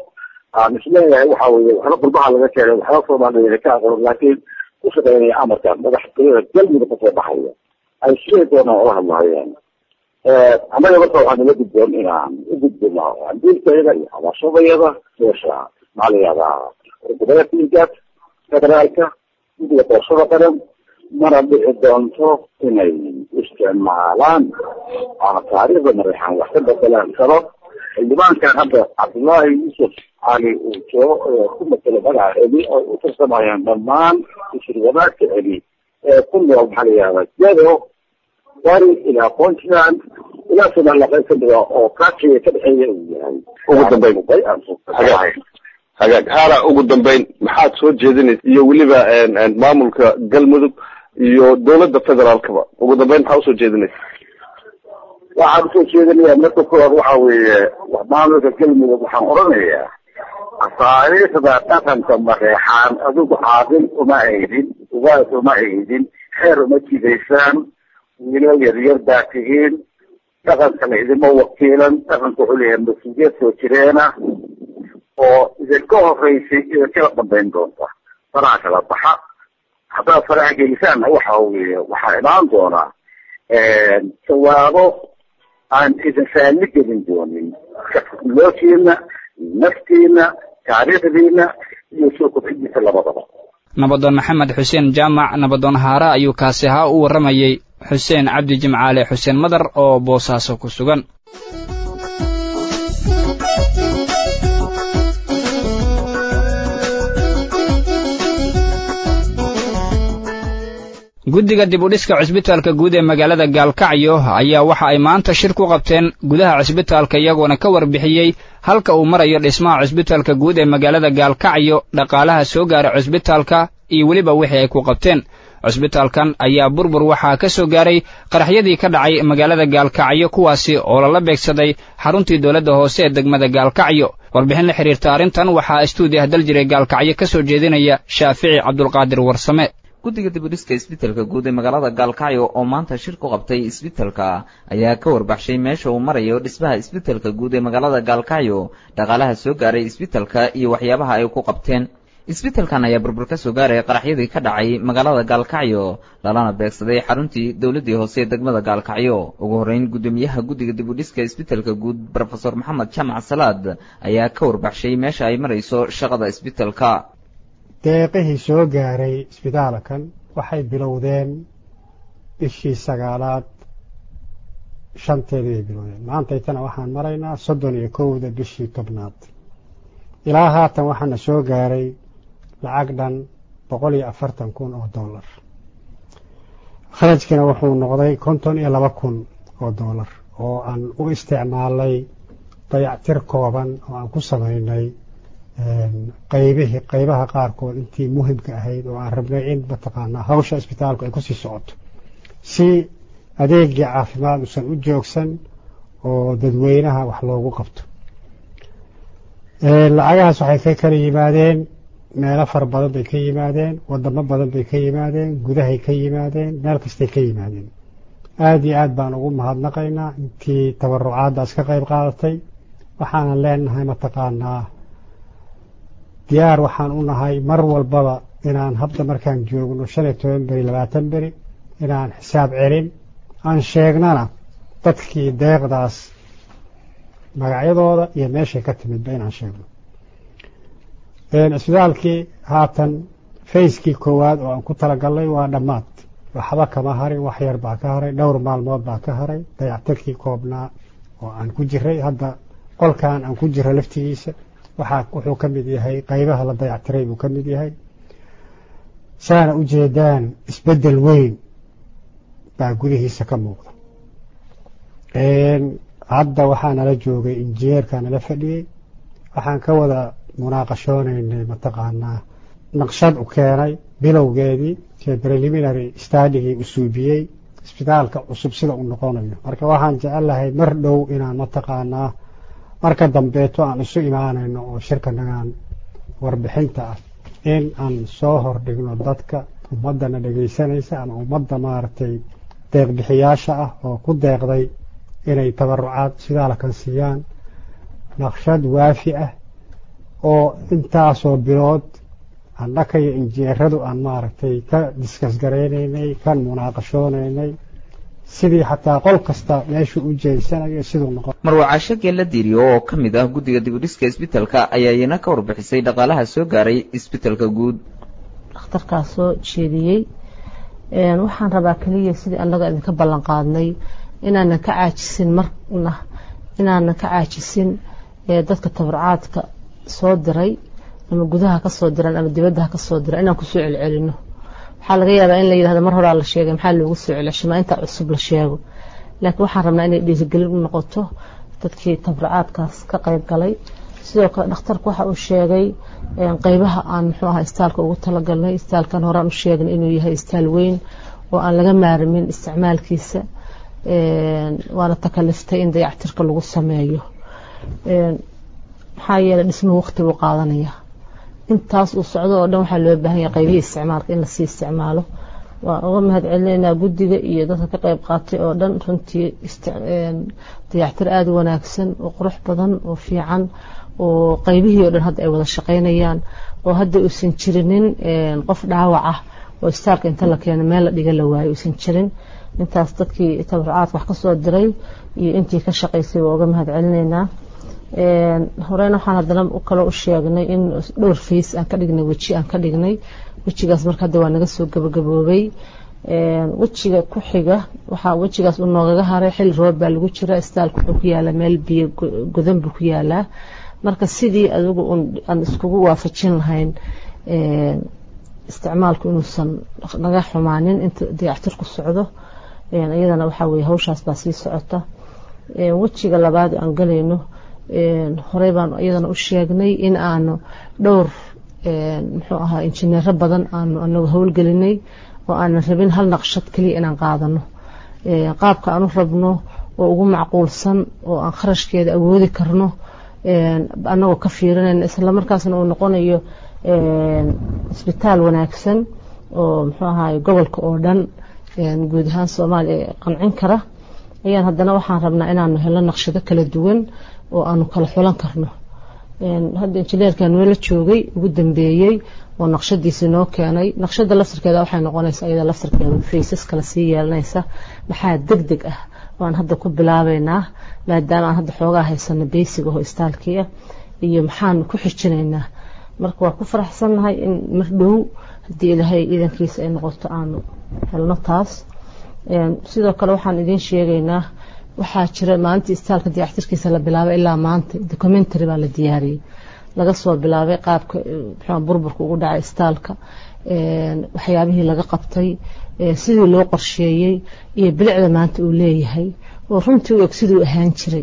aan isleeyahay waxa weeye waxba qurbaha laga keenay waxba soomaaliya ka aqoon laakiin ku shaqeynaya amarkan madaxtooyada galmudug kasoo baxaya ay sidee doonaan ula hadlahayaan annaga marka waxaa nala gudboon inaan u gudbino diilkayada iyo habashadayada meesha maxaa la yihahdaa gobolatiinkaas federaalka guddiga doorashada qaran mana dhici doonto inay isticmaalaan ama taariikhda mareexaan wax ka bedelaan karo xildhibaankan hadda cabdullaahi yuusuf cali uu joogo ku matelo magaca celi oo u tirsamayaan dhammaan shirwadaadka celi ee ku nool maxaa la yihahdaa jado bari ilaa puntland ilaa somaliland kamida oo kaakiga ka dhexeeya uu yahay ugu dambeyn hagaag haala ugu dambeyn maxaad soo jeedinaysa iyo weliba maamulka galmudug iyo dowladda federaalkaba ugu dambeyn maxaa usoo jeedinaysa waxaan usoo jeedinayaa marka koowaad waxa weeye maamulka galmudug waxaan odhanayaa taariikhda dhaqanka mareexaan adigu caaqil uma aydin ugaas uma aydin xeer uma jidaysaan wiilo yaryar baa tihiin dhaqankana idima wakiilan dhaqanka wuxuu leeyahay mas-uuliyad soo jireena oo idinka horeysay idinkala dambayn doonta faraha kala baxa haddaad faraha gelisaanna waxa weeye waxaa imaan doonaa jawaabo aan idin faalli gelin doonin lookiina naftiina taariikhdiina iyo soo kobcidiisa labadaba nabadoon maxamed xuseen jaamac nabadoon haare ayuu kaasi ahaa u warramayey xuseen cabdi jimcaale xuseen madar oo boosaaso ku sugan guddiga dib u dhiska cusbitaalka guud ee magaalada gaalkacyo ayaa waxa ay maanta shir ku qabteen gudaha cusbitaalka iyagoona ka warbixiyey halka uu marayo dhismaha cusbitaalka guud ee magaalada gaalkacyo dhaqaalaha soo gaara cusbitaalka iyo weliba wixii ay ku qabteen cusbitaalkan ayaa burbur waxaa ka soo gaaray qaraxyadii ka dhacay magaalada gaalkacyo kuwaasi oo lala beegsaday xaruntii dowladda hoose ee degmada gaalkacyo warbixin la xidhiirta arrintan waxaa istuudiah daljire gaalkacyo ka soo jeedinaya shaafici cabdulqaadir warsame guddiga dibudhiska isbitaalka guud ee magaalada gaalkacyo oo maanta shir ku qabtay isbitaalka ayaa ka warbaxshay meesha uu marayo dhismaha isbitaalka guud ee magaalada gaalkacyo dhaqaalaha soo gaaray isbitaalka iyo waxyaabaha ay ku qabteen isbitaalkan ayaa burbur ka soo gaaray qaraxyadii ka dhacay magaalada gaalkacyo lalana beegsaday xaruntii dowladdii hoose ee degmada gaalkacyo ugu horreyn guddoomiyaha guddiga dibudhiska isbitaalka guud brofesor maxamed jamac salaad ayaa ka warbaxshay meesha ay marayso shaqada isbitaalka deeqihii soo gaaray isbitaalkan waxay bilowdeen bishii sagaalaad shanteedii bay bilowdeen maantaytana waxaan maraynaa soddon iyo kowda bishii tobnaad ilaa haatan waxaana soo gaaray lacag dhan boqol iyo afartan kun oo dollar kharajkina wuxuu noqday konton iyo laba kun oo dollar oo aan u isticmaalnay dayactir kooban oo aan ku samaynay qaybihii qaybaha qaarkood intii muhimka ahayd oo aan rabnay in mataqaanaa hawsha isbitaalku ay kusii socoto si adeegii caafimaad usan u joogsan oo dadweynaha wax loogu qabto lacagahaas waxay ka kala yimaadeen meelo fara badan bay ka yimaadeen wadamo badan bay ka yimaadeen gudahay ka yimaadeen meel kastay ka yimaadeen aada iyo aad baan ugu mahadnaqaynaa intii tabarucaaddaas ka qayb qaadatay waxaanan leenahay mataqaanaa diyaar waxaan u nahay mar walbaba inaan hadda markaan joogno shan iyo toban beri labaatan beri inaan xisaab celin aan sheegnana dadkii deeqdaas magacyadooda iyo meeshay ka timidba inaan sheegno isbitaalkii haatan fayskii koowaad oo aan ku talagalnay waa dhammaad waxba kama harin wax yar baa ka haray dhowr maalmood baa ka haray dayactirkii koobnaa oo aan ku jiray hadda qolkan aan ku jiro laftigiisa waxaa wuxuu ka mid yahay qaybaha la dayactiray buu ka mid yahay saana u jeedaan isbeddel weyn baa gudihiisa ka muuqda hadda waxaa nala joogay injineerkaa nala fadhiyey waxaan ka wada munaaqashoonaynay mataqaanaa naqshad u keenay bilowgeedii preliminary stadigii u suubiyey isbitaalka cusub sida uu noqonayo marka waxaan jecel lahay mar dhow inaan mataqaanaa marka dambeeto aan isu imaanayno oo shirkanagaan warbixinta ah in aan soo hordhigno dadka ummaddana dhegaysanaysa ama ummadda maaragtay deeqbixiyaasha ah oo ku deeqday inay tabarucaad isbitaalkan siiyaan naqshad waafi ah oo intaasoo bilood annaka iyo injineeradu aan maaragtay ka diskas garaynaynay kan munaaqashoonaynay sidii xataa qol kasta meeshuu u jeedsanayo siduu noqon marwacaasho geella diiriyo oo ka mid ah guddiga dibudhiska isbitalka ayaa iyana ka warbixisay dhaqaalaha soo gaaray isbitalka guud dhakhtarkaas soo jeediyey waxaan rabaa keliya sidii annaga idinka ballan qaadnay inaanan ka caajisin marna inaanan ka caajisin dadka tabarcaadka soo diray ama gudaha ka soo diran ama dibadda ha ka soo diran inaan kusoo celcelino waxaa laga yaabaa in la yidhahdo mar horaa la sheegay maxaa loogu soo celceshimaa intaa cusub la sheego laakiin waxaan rabnaa inay dhiirigelin u noqoto dadkii tabarcaadkaas ka qayb galay sidoo kale dhakhtarku waxa uu sheegay qeybaha aan muxuu ahaa istaalka ugu talagalnay istaalkan horaan u sheegnay inuu yahay istaal weyn oo aan laga maarmin isticmaalkiisa waana takaliftay in dayactirka lagu sameeyo maxaa yeelay dhismuhu waqti buu qaadanaya intaas uu socdo oo dhan waxaa loo baahan yahay qaybihii isticmaalka in lasii isticmaalo waan uga mahad celinaynaa guddiga iyo dadka ka qayb qaatay oo dhan runtii dayactir aada u wanaagsan oo qurux badan oo fiican oo qaybihii oo dhan hadda ay wada shaqaynayaan oo hadda uusan jirinin qof dhaawac ah oo istaalka inta la keeno meel la dhiga la waayo uusan jirin intaas dadkii tabarcaadka wax ka soo diray iyo intii ka shaqaysay waa uga mahad celinaynaa horeyna waxaan haddana kaloo u sheegnay in dhowr fays aan ka dhignay weji aan ka dhignay wejigaas marka hadda waa naga soo gabagaboobay wejiga ku xiga waxaa wejigaas u noogaga haray xilli roob baa lagu jira istaalka wuxuu ku yaalaa meel biyo godan buu ku yaalaa marka sidii adigu aan iskugu waafajin lahayn isticmaalku inuusan naga xumaanin inta dayactirku socdo iyadana waxaa weye hawshaas baa sii socota wejiga labaad aan galayno horey baan iyadana u sheegnay in aanu dhowr muxuu ahaa injineero badan aanu anagu howlgelinay oo aanan rabin hal naqshad keliya inaan qaadano qaabka aan u rabno oo ugu macquulsan oo aan kharashkeeda awoodi karno anagoo ka fiirinayna islamarkaasna uu noqonayo isbitaal wanaagsan oo muxuu ahaay gobolka oo dhan guud ahaan soomaaliya qancin kara ayaan haddana waxaan rabnaa inaanu helo naqshado kala duwan oo aanu kala xulan karno hadda injineerkan noola joogay ugu dambeeyey oo naqshadiisi noo keenay naqshada laftirkeeda waxay noqonaysaa iyada laftirkeeda faysas kala sii yeelanaysa maxaa deg deg ah waan hadda ku bilaabeynaa maadaama aan hadda xoogaa haysano beysiga oo istaalkii ah iyo maxaan ku xijinaynaa marka waa ku faraxsannahay in mar dhow haddii ilaahay iidankiisa ay noqoto aanu helno taas sidoo kale waxaan idiin sheegaynaa waxaa jira maalintii istaalka dayactirkiisa la bilaabay ilaa maanta documentary baa la diyaariyey laga soo bilaabay qaabka muxuu burburka ugu dhacay istaalka waxyaabihii laga qabtay sidii loo qorsheeyey iyo bilicda maanta uu leeyahay oo runtii u eg siduu ahaan jiray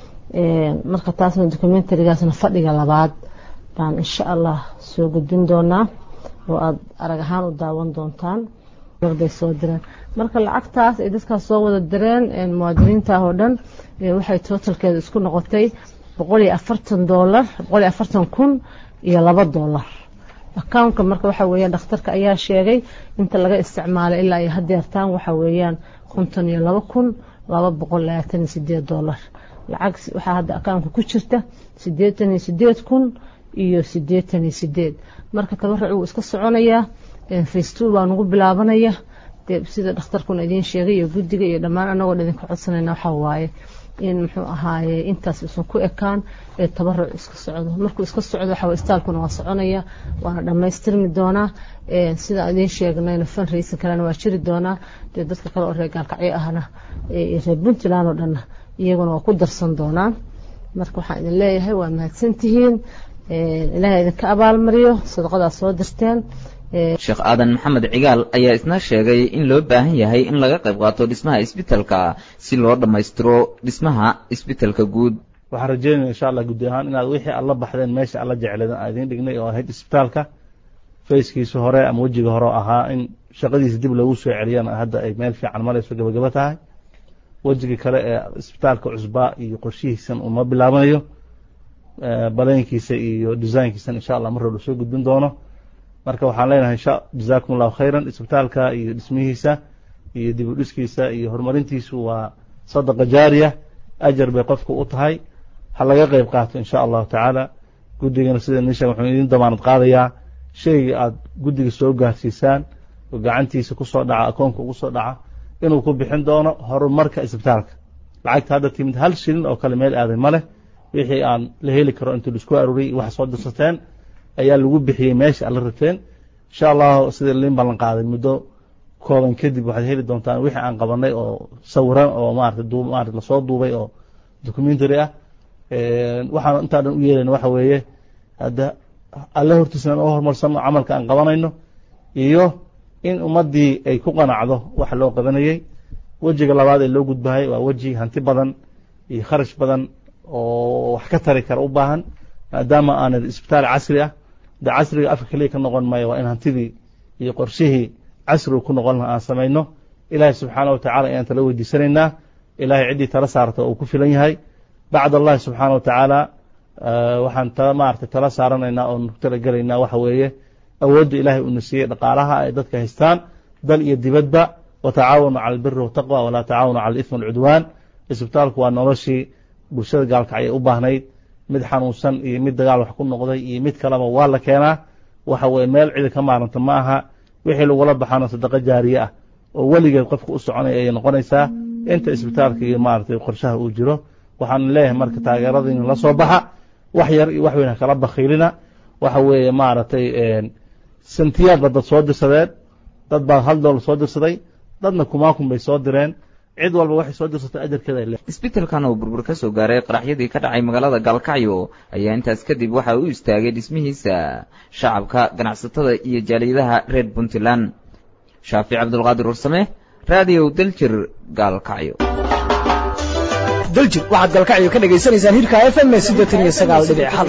marka taasna documentarygaasna fadhiga labaad baan insha allah soo gudbin doonaa oo aada arag ahaan u daawan doontaan bay soo direen marka lacagtaas ay dadkaas soo wada direen muwaadiniinta oo dhan waxay totalkeeda isku noqotay boqol iyo afartan doolar boqol iyo afartan kun iyo laba doolar accountka marka waxa weeyaan dhakhtarka ayaa sheegay inta laga isticmaalay ilaa iyo hadeertaan waxa weeyaan konton iyo laba kun laba boqol labaatan iyo sideed doolar lacag waxaa hadda accountka ku jirta sideetan iyo sideed kun iyo sideetan iyo sideed marka tabaruc wuu iska soconayaa facetul baa nagu bilaabanaya dee sida dhakhtarkuna idiin sheegay iyo guddiga iyo dhammaan anagoo idinka codsanayna waxaa waaye in muxuu ahaaye intaas isan ku ekaan ee tabaruc iska socdo markuu iska socdo waxa istaalkuna waa soconaya waana dhammaystirmi doonaa sida idiin sheegnayna fan raysan kalena waa jiri doonaa dee dadka kale oo reer gaalkacyo ahna reer puntland oo dhanna iyaguna waa ku darsan doonaan marka waxaan idin leeyahay waa mahadsantihiin ilaahay idinka abaalmariyo sadaqadaas soo dirteen sheekh aadan maxamed cigaal ayaa isna sheegay in loo baahan yahay in laga qayb qaato dhismaha isbitalka si loo dhammaystiro dhismaha isbitalka guud waxaan rajeynaya insha allah guddi ahaan inaad wixii aad la baxdeen meesha aad la jecleedeen aan idiin dhignay oo ahayd isbitaalka fayskiisa hore ama wejiga hore ahaa in shaqadiisa dib loogu soo celiyana hadda ay meel fiican marayso gabagabo tahay wejigii kale ee isbitaalka cusbaa iyo qorshihiisan uma bilaabanayo balaynkiisa iyo designkiisan insha allah mar hore soo gudbin doono marka waxaan leenahay insha jazakum allahu khayran isbitaalka iyo dhismihiisa iyo dib u dhiskiisa iyo horumarintiisu waa sadaqa jaariya ajar bay qofka u tahay ha laga qayb qaato insha allahu tacaala guddigana sida idin sheeg wuxuu idin damaanad qaadayaa shayga aad guddiga soo gaarsiisaan oo gacantiisa ku soo dhaca akoonka ugu soo dhaca inuu ku bixin doono horumarka isbitaalka lacagta hadda timid hal shilin oo kale meel aaday ma leh wixii aan la heli karo intuu laisku aruuriyey wax soo dirsateen ayaa lagu bixiyey meesha alla rabteen insha allahu sida liin ballan qaaday muddo kooban kadib waxaad heli doontaan wixii aan qabanay oo sawiran oo maarata duu maarata lasoo duubay oo documentary ah waxaan intaa dhan u yeelayna waxa weeye hadda alle hortiisna oo horumarsano camalka aan qabanayno iyo in ummaddii ay ku qanacdo wax loo qabanayey wejiga labaad ee loo gudbahay waa weji hanti badan iyo kharash badan oo wax ka tari kara u baahan maadaama aanad isbitaal casri ah de casriga afka keliya ka noqon maayo waa in hantidii iyo qorshihii casrigu ku noqon laha aan samayno ilaahay subxaana wa tacala ayaan tala weydiisanaynaa ilaahay ciddii tala saarta uu ku filan yahay bacd allahi subxaana wa tacaala waxaan ta maarata tala saaranaynaa oon ku talagelaynaa waxa weeye awoodda ilaahay uuna siiyey dhaqaalaha ay dadka haystaan dal iyo dibadba watacaawanu cala albiri wataqwa walaa tacaawanu cala alithmi walcudwaan isbitaalku waa noloshii bulshada gaalkacay u baahnayd mid xanuunsan iyo mid dagaal wax ku noqday iyo mid kaleba waa la keenaa waxa weye meel cidi ka maaranta ma aha wixii lagula baxano sadaqo jaariye ah oo weligeed qofka u soconaya ayay noqonaysaa inta isbitaalka iyo maaragtay qorshaha uu jiro waxaan leeyahay marka taageeradiina la soo baxa wax yar iyo wax weyn ha kala bakhiilina waxa weeye maaragtay santiyaad ba dad soo dirsadeen dad baa hal doolar soo dirsaday dadna kumaakun bay soo direen cid walba waxay soo dirsatay ajarkeeda ay leedahay isbitaalkan oo burbur ka soo gaaray qaraxyadii ka dhacay magaalada gaalkacyo ayaa intaas kadib waxa u istaagay dhismihiisa shacabka ganacsatada iyo jaaliyadaha reer puntland shaafic cabdulqaadir warsame raadiyow daljir gaalkacyo daljir waxaad gaalkacyo ka dhagaysanaysaan hirka f m siddeetan iyo sagaal dhibic hal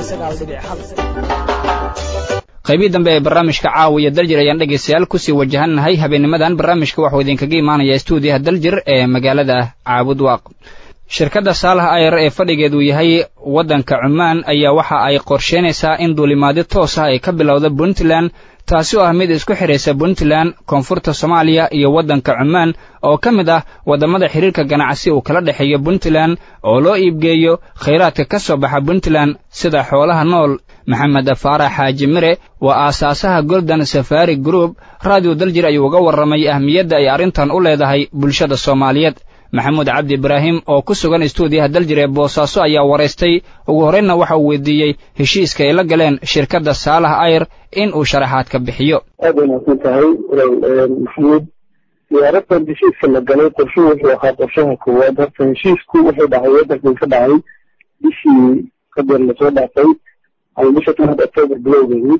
qaybii dambe ee barnaamijka caawiya daljir ayaan dhegaystayaal kusii wajahannahay habeennimadan barnaamijka waxuu idinkaga imaanayaa stuudiyaha daljir ee magaalada caabud waaq shirkadda saalaha ayar ee fadhigeedu yahay waddanka cumaan ayaa waxa ay qorsheynaysaa in duulimaadyo toos ah ay ka bilowda puntland taasi oo ah mid isku xidhaysa puntland koonfurta soomaaliya iyo waddanka cumaan oo ka mid ah waddamada xidhiirka ganacsi uu kala dhexeeyo puntland oo loo iibgeeyo khayraadka ka soo baxa puntland sida xoolaha nool maxamed faarax xaaji mire waa aasaasaha golden safari group raadiyo daljir ayuu uga warramay ahmiyadda ay arrintan u leedahay bulshada soomaaliyeed maxamuud cabdi ibraahim oo ku sugan istuudiyaha daljir ee boosaaso ayaa waraystay ugu horraynna waxa uu weydiiyey heshiiska ay la galeen shirkadda saalaha ayr in uu sharaxaad ka bixiyo aad ay mahadsan tahay maxamuud diyaaradan heshiiska la galay qorshuhu wuxuu ahaa qorshaha koowaad horta heshiisku wuxuu dhacay waddankan ka dhacay bishii qadeer lasoo dhaafay ama bisha tanaad octoobar bilowgeedii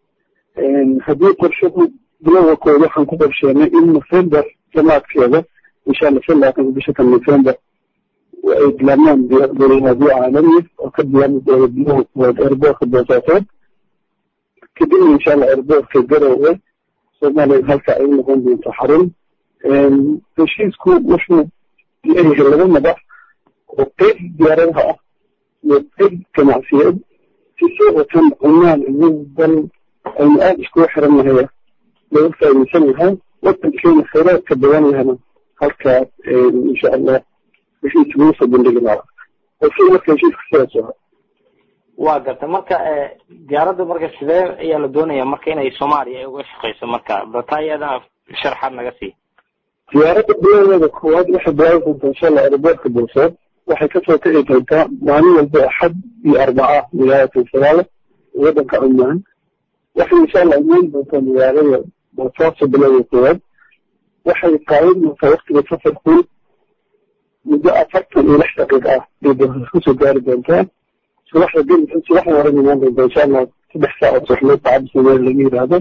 haddii qorshuhu bilowga kooda waxaan ku qorsheenay in nofembar samaadkeeda insha allah shan labaatanka bisha kan nofembar ay bilaabmaan duulimaadyo caalami oo ka bilaabmi doona bilowga koowaad airboortka boosaasood kadibna insha allah airboortka garowe soomaaliya halka ay noqon doonto xarun heshiisku wuxuu leeyahay laba madax oo qeyb diyaaradaha ah iyo qeyb ganacsiyeed si soo watan cumaan iyo dal aynu aada iskugu xiran nahaya laga faa'iidaysan lahaa wadankeena khayraadka badan lahana halkaas insha allah heshiis lagu soo bandhigi lahaa qorshuhu marka heshiiska sidaas ahaa waa garta marka diyaaradda marka sidee ayaa la doonaya marka inay soomaaliya ay uga shaqeyso marka batayada sharxaad naga sii diyaaradda bilowdeeda koowaad waxay bilaabi doontaa insha allah aeroboortka bulsood waxay kasoo kici doontaa maalin walba axad iyo arbaca magaalada sagaale waddanka cumaan waxay insha allah imaan doontaa magaalada boosaaso bilowda koowaad waxay qaadan doontaa waktiga safarku muddo afartan iyo lix daqiiq ah bay boosas kusoo gaari doontaa subaxda gel subaxda hore imaan doontaa insha allah saddex saac oo subaxmeed saacadda soomaali laga yidhaahdo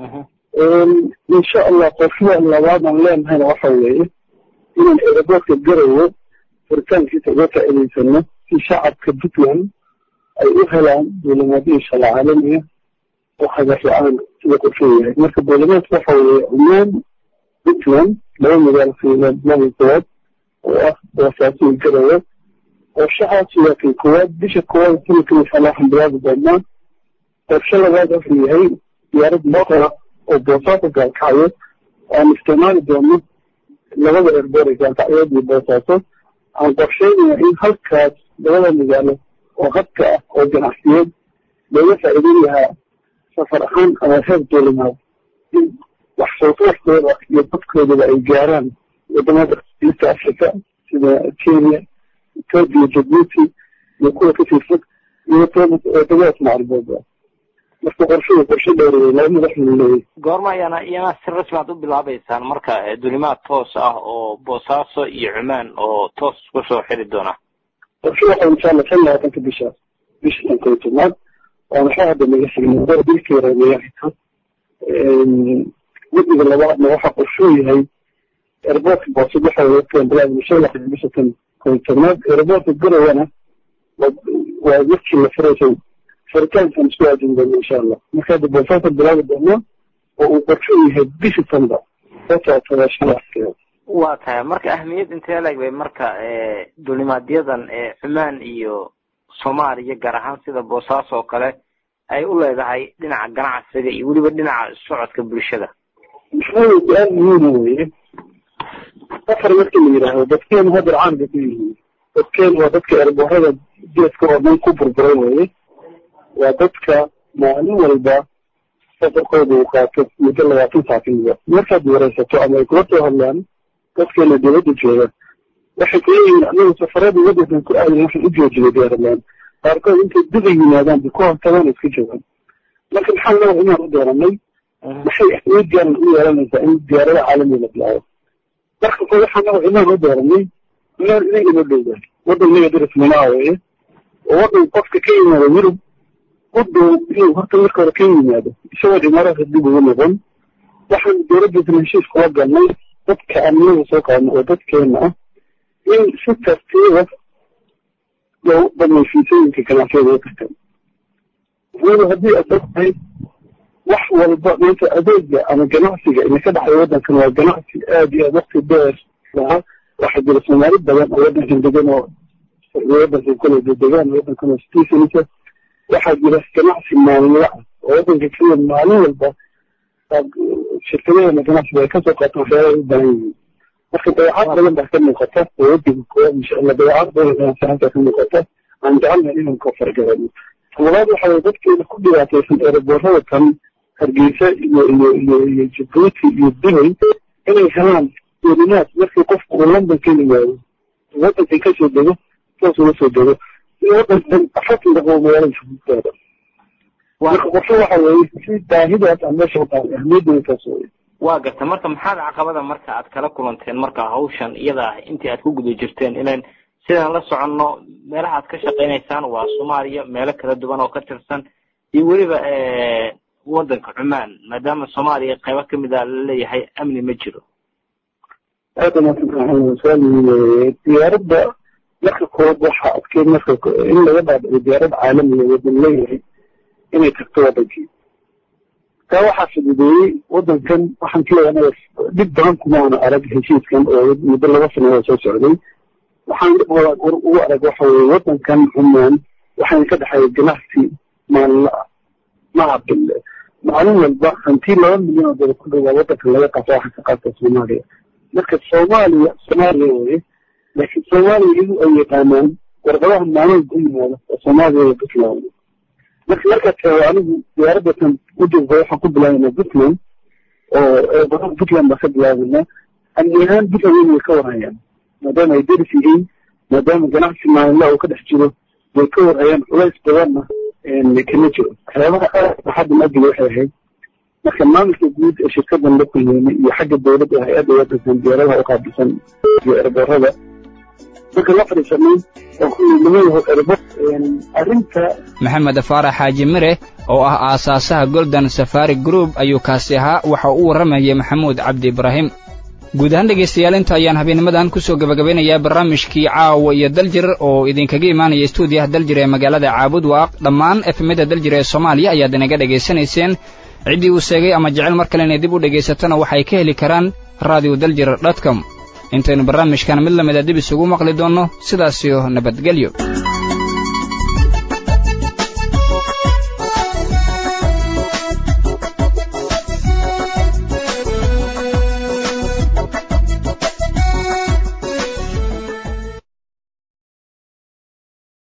insha allah qorshaha labaadaan leenahayna waxa weeye inaan aeroboortka garowe furitaankiisa uga faa'iidaysano si shacabka puntland ay u helaan duulimaadyo inshallah caalamiya oo hagar la-aan sida qorshuhu yahay marka duulimaadka waxa weeye cumaan puntland laba magaalo fiilaad laba koowaad oo ah boosaaso iyo garowe qorshahaas waa kay koowaad bisha koowaad sanadkan inshallah waxaan bilaabi doonaa qorshe labaad wuxuu yahay diyaarad moqora oo boosaaso gaalkacyo aan isticmaali doono labada erboor ee gaalkacyood iyo boosaaso aan qorsheynaya in halkaas labada magaalo oo hadka ah oo ganacsiyeed looga faa'iideyn lahaa safar ahaan ama heer duulimaad in wax soo saarkooda iyo dadkoodaba ay gaaraan wadamada east africa sida kenya ethiopia jabuuti iyo kuwa kasii fog iyo wadamadaas macalbooda marka qorshuhu qorshe dheer wey laba madaxweyne leeyahy goorma ayaana iyana si rasmi aad u bilaabeysaan marka dulimaad toos ah oo boosaaso iyo cumaan oo toos isku soo xiri doona qorshe waxa insha allah shan labaatanka bishaas bisha tan koyo tobnaad waa maxaa hadda naga xigna dilka yareemeeya xigto guddiga labaadna waxa qorshuu yahay airportka boosad waxa wadaadkan bilaabna shan lixdan bisha tan koyo tobnaad airportka garowana waa markii la furaysay furitaankan isku aadin doona insha allah marka hadda boosaasa bilaabi doonaa oo uu qorshuu yahay bisha tanba sasaatada shan lixdan waa tahay marka ahmiyad intee leeg bay marka dulimaadyadan cumaan iyo soomaaliya gaar ahaan sida boosaaso oo kale ay u leedahay dhinaca ganacsiga iyo weliba dhinaca socodka bulshada maxaa su-aal muhiima weye safar markii la yidhaahdo dadkeenu hadda caan bay ku yihiin dadkeenu waa dadka erboorada geeska oo dhan ku burburay weye waa dadka maalin walba safarkooda uu qaato muddo labaatan saatinba markaad wareysato ama ay kula soo hadlaan dadkeena dowladda jooga waxay ku leeyihiin anagu safaradii wadankan ku aadan waxaan u joojiyay diyaarlaan qaarkood intay duba yimaadaan bay ku hortagaan iska joogaan marka maxaa loo inaan u dooranay maxay ahmiyad gaaran u yeelanaysaa in diyaarada caalamiga la bilaabo marka ko waxaa naga inaan u dooranay inaan inaga noo dhowdahay wadan naga daris minaa weye oo wadan qofka ka yimaado yurub u dhow inuu horta marka hore ka yimaado isagoo imaaraadka dib ugu noqon waxaan dowladdiisna heshiis kula galnay dadka amniga soo qaadno oo dadkeena ah in si tartiiba loo dhamay fiisooyinka ganacsiyada wadankan weliba haddii aad ogtahay wax walba maanta adeega ama ganacsiga ina ka dhexday wadankan waa ganacsi aad iyo aad wakti dheer lahaa waxaa jira soomaali badan oo wadankan degan oo wadankan kale degaan wadankan oo citizensa waxaa jira ganacsi maalinla ah oo wadanka kenya maalin walba shirkadaheena ganacsiga ay kasoo qaataan waxyaala u baahan yihiin marka dabeecad badan baa ka muuqata oo wadanka koowaad insha allah dabeecad badan ganacsi halkaa ka muuqata aan jecelnahay inaan ka fargarano labaad waxa weye dadkeena ku dhibaataysan eeraboorada kan hargeysa iyo iyo iyo iyo jabuuti iyo dubay inay helaan duulimaad markii qofku uu london ka yimaado wadankan kasoo dego saas uga soo dego iyo wadankan afartan daqiiqo magaalada jabuutooda marka qorshe waxa weeye si baahidaas aan meesha u qaaday ahmiyaddeeda taas weye waa garta marka maxaad caqabada marka aad kala kulanteen marka hawshan iyada ah intii aad ku guda jirteen ilan sidaan la soconno meelaha aad ka shaqaynaysaan waa soomaaliya meelo kala duwan oo ka tirsan iyo weliba wadanka cumaan maadaama soomaaliya qaybo kamid a laleeyahay amni ma jiro aada maadsantahay diyaaradda marka koowaad waxaa adkeyd marka in laga dhaadhico diyaarad caalamiga wadan leeyahay inay tagto wadankii taa waxaa fududeeyey wadankan waxaan ka leeyahay dhib badan kumaana arag heshiiskan oo muddo laba sano soo socday waxaan dhib ugu arag waxa weye wadankan cumaan waxayna ka dhexeeya ganacsi maalinla ah maha bille maalin walba hantii laba milyan oo dala ku dhowaa wadankan laga qaato waxaa ka qaata soomaaliya marka soomaaliya soomaaliya weye laakiin soomaaliya iyagu ay yaqaanaan warqadaha maalin ku yimaada oo soomaaliya puntland marka markaad tago anigu diyaaradatan wadanka waxaan ku bilaabanaa puntland oo eebadan puntland baa ka bilaabanaa amni ahaan puntland way ka warhayaan maadaama ay deris yihiin maadaama ganacsi maalinla uu ka dhex jiro way ka warhayaan culays badanna kama jiro waxyaabaha aad maxadda maadiga waxay ahayd marka maamulka guud ee shirkadan la kulmeynay iyo xagga dowladda hay-adda wadankan diyaaradaha u qaabilsan iyo erboorada marka la fadhiisanay oo kulmeynayaho erbo arrinta maxamed faarax xaaji mire oo ah aasaasaha golden safari group ayuu kaasi ahaa waxa uu warramayay maxamuud cabdi ibraahim guud ahaan dhegaystayaal inta ayaan habeennimadan ku soo gebagabeynayaa barnaamijkii caawa iyo daljir oo idinkaga imaanaya stuudiyaha daljir ee magaalada caabud waaq dhammaan efemyada daljir ee soomaaliya ayaad inaga dhegaysanayseen ciddii uu sheegay ama jecel mar kale inay dib u dhegaysatona waxay ka heli karaan radio daljir dotcom intaynu barnaamijkan mid lamida dib isugu maqli doonno sidaasiyo nabadgelyo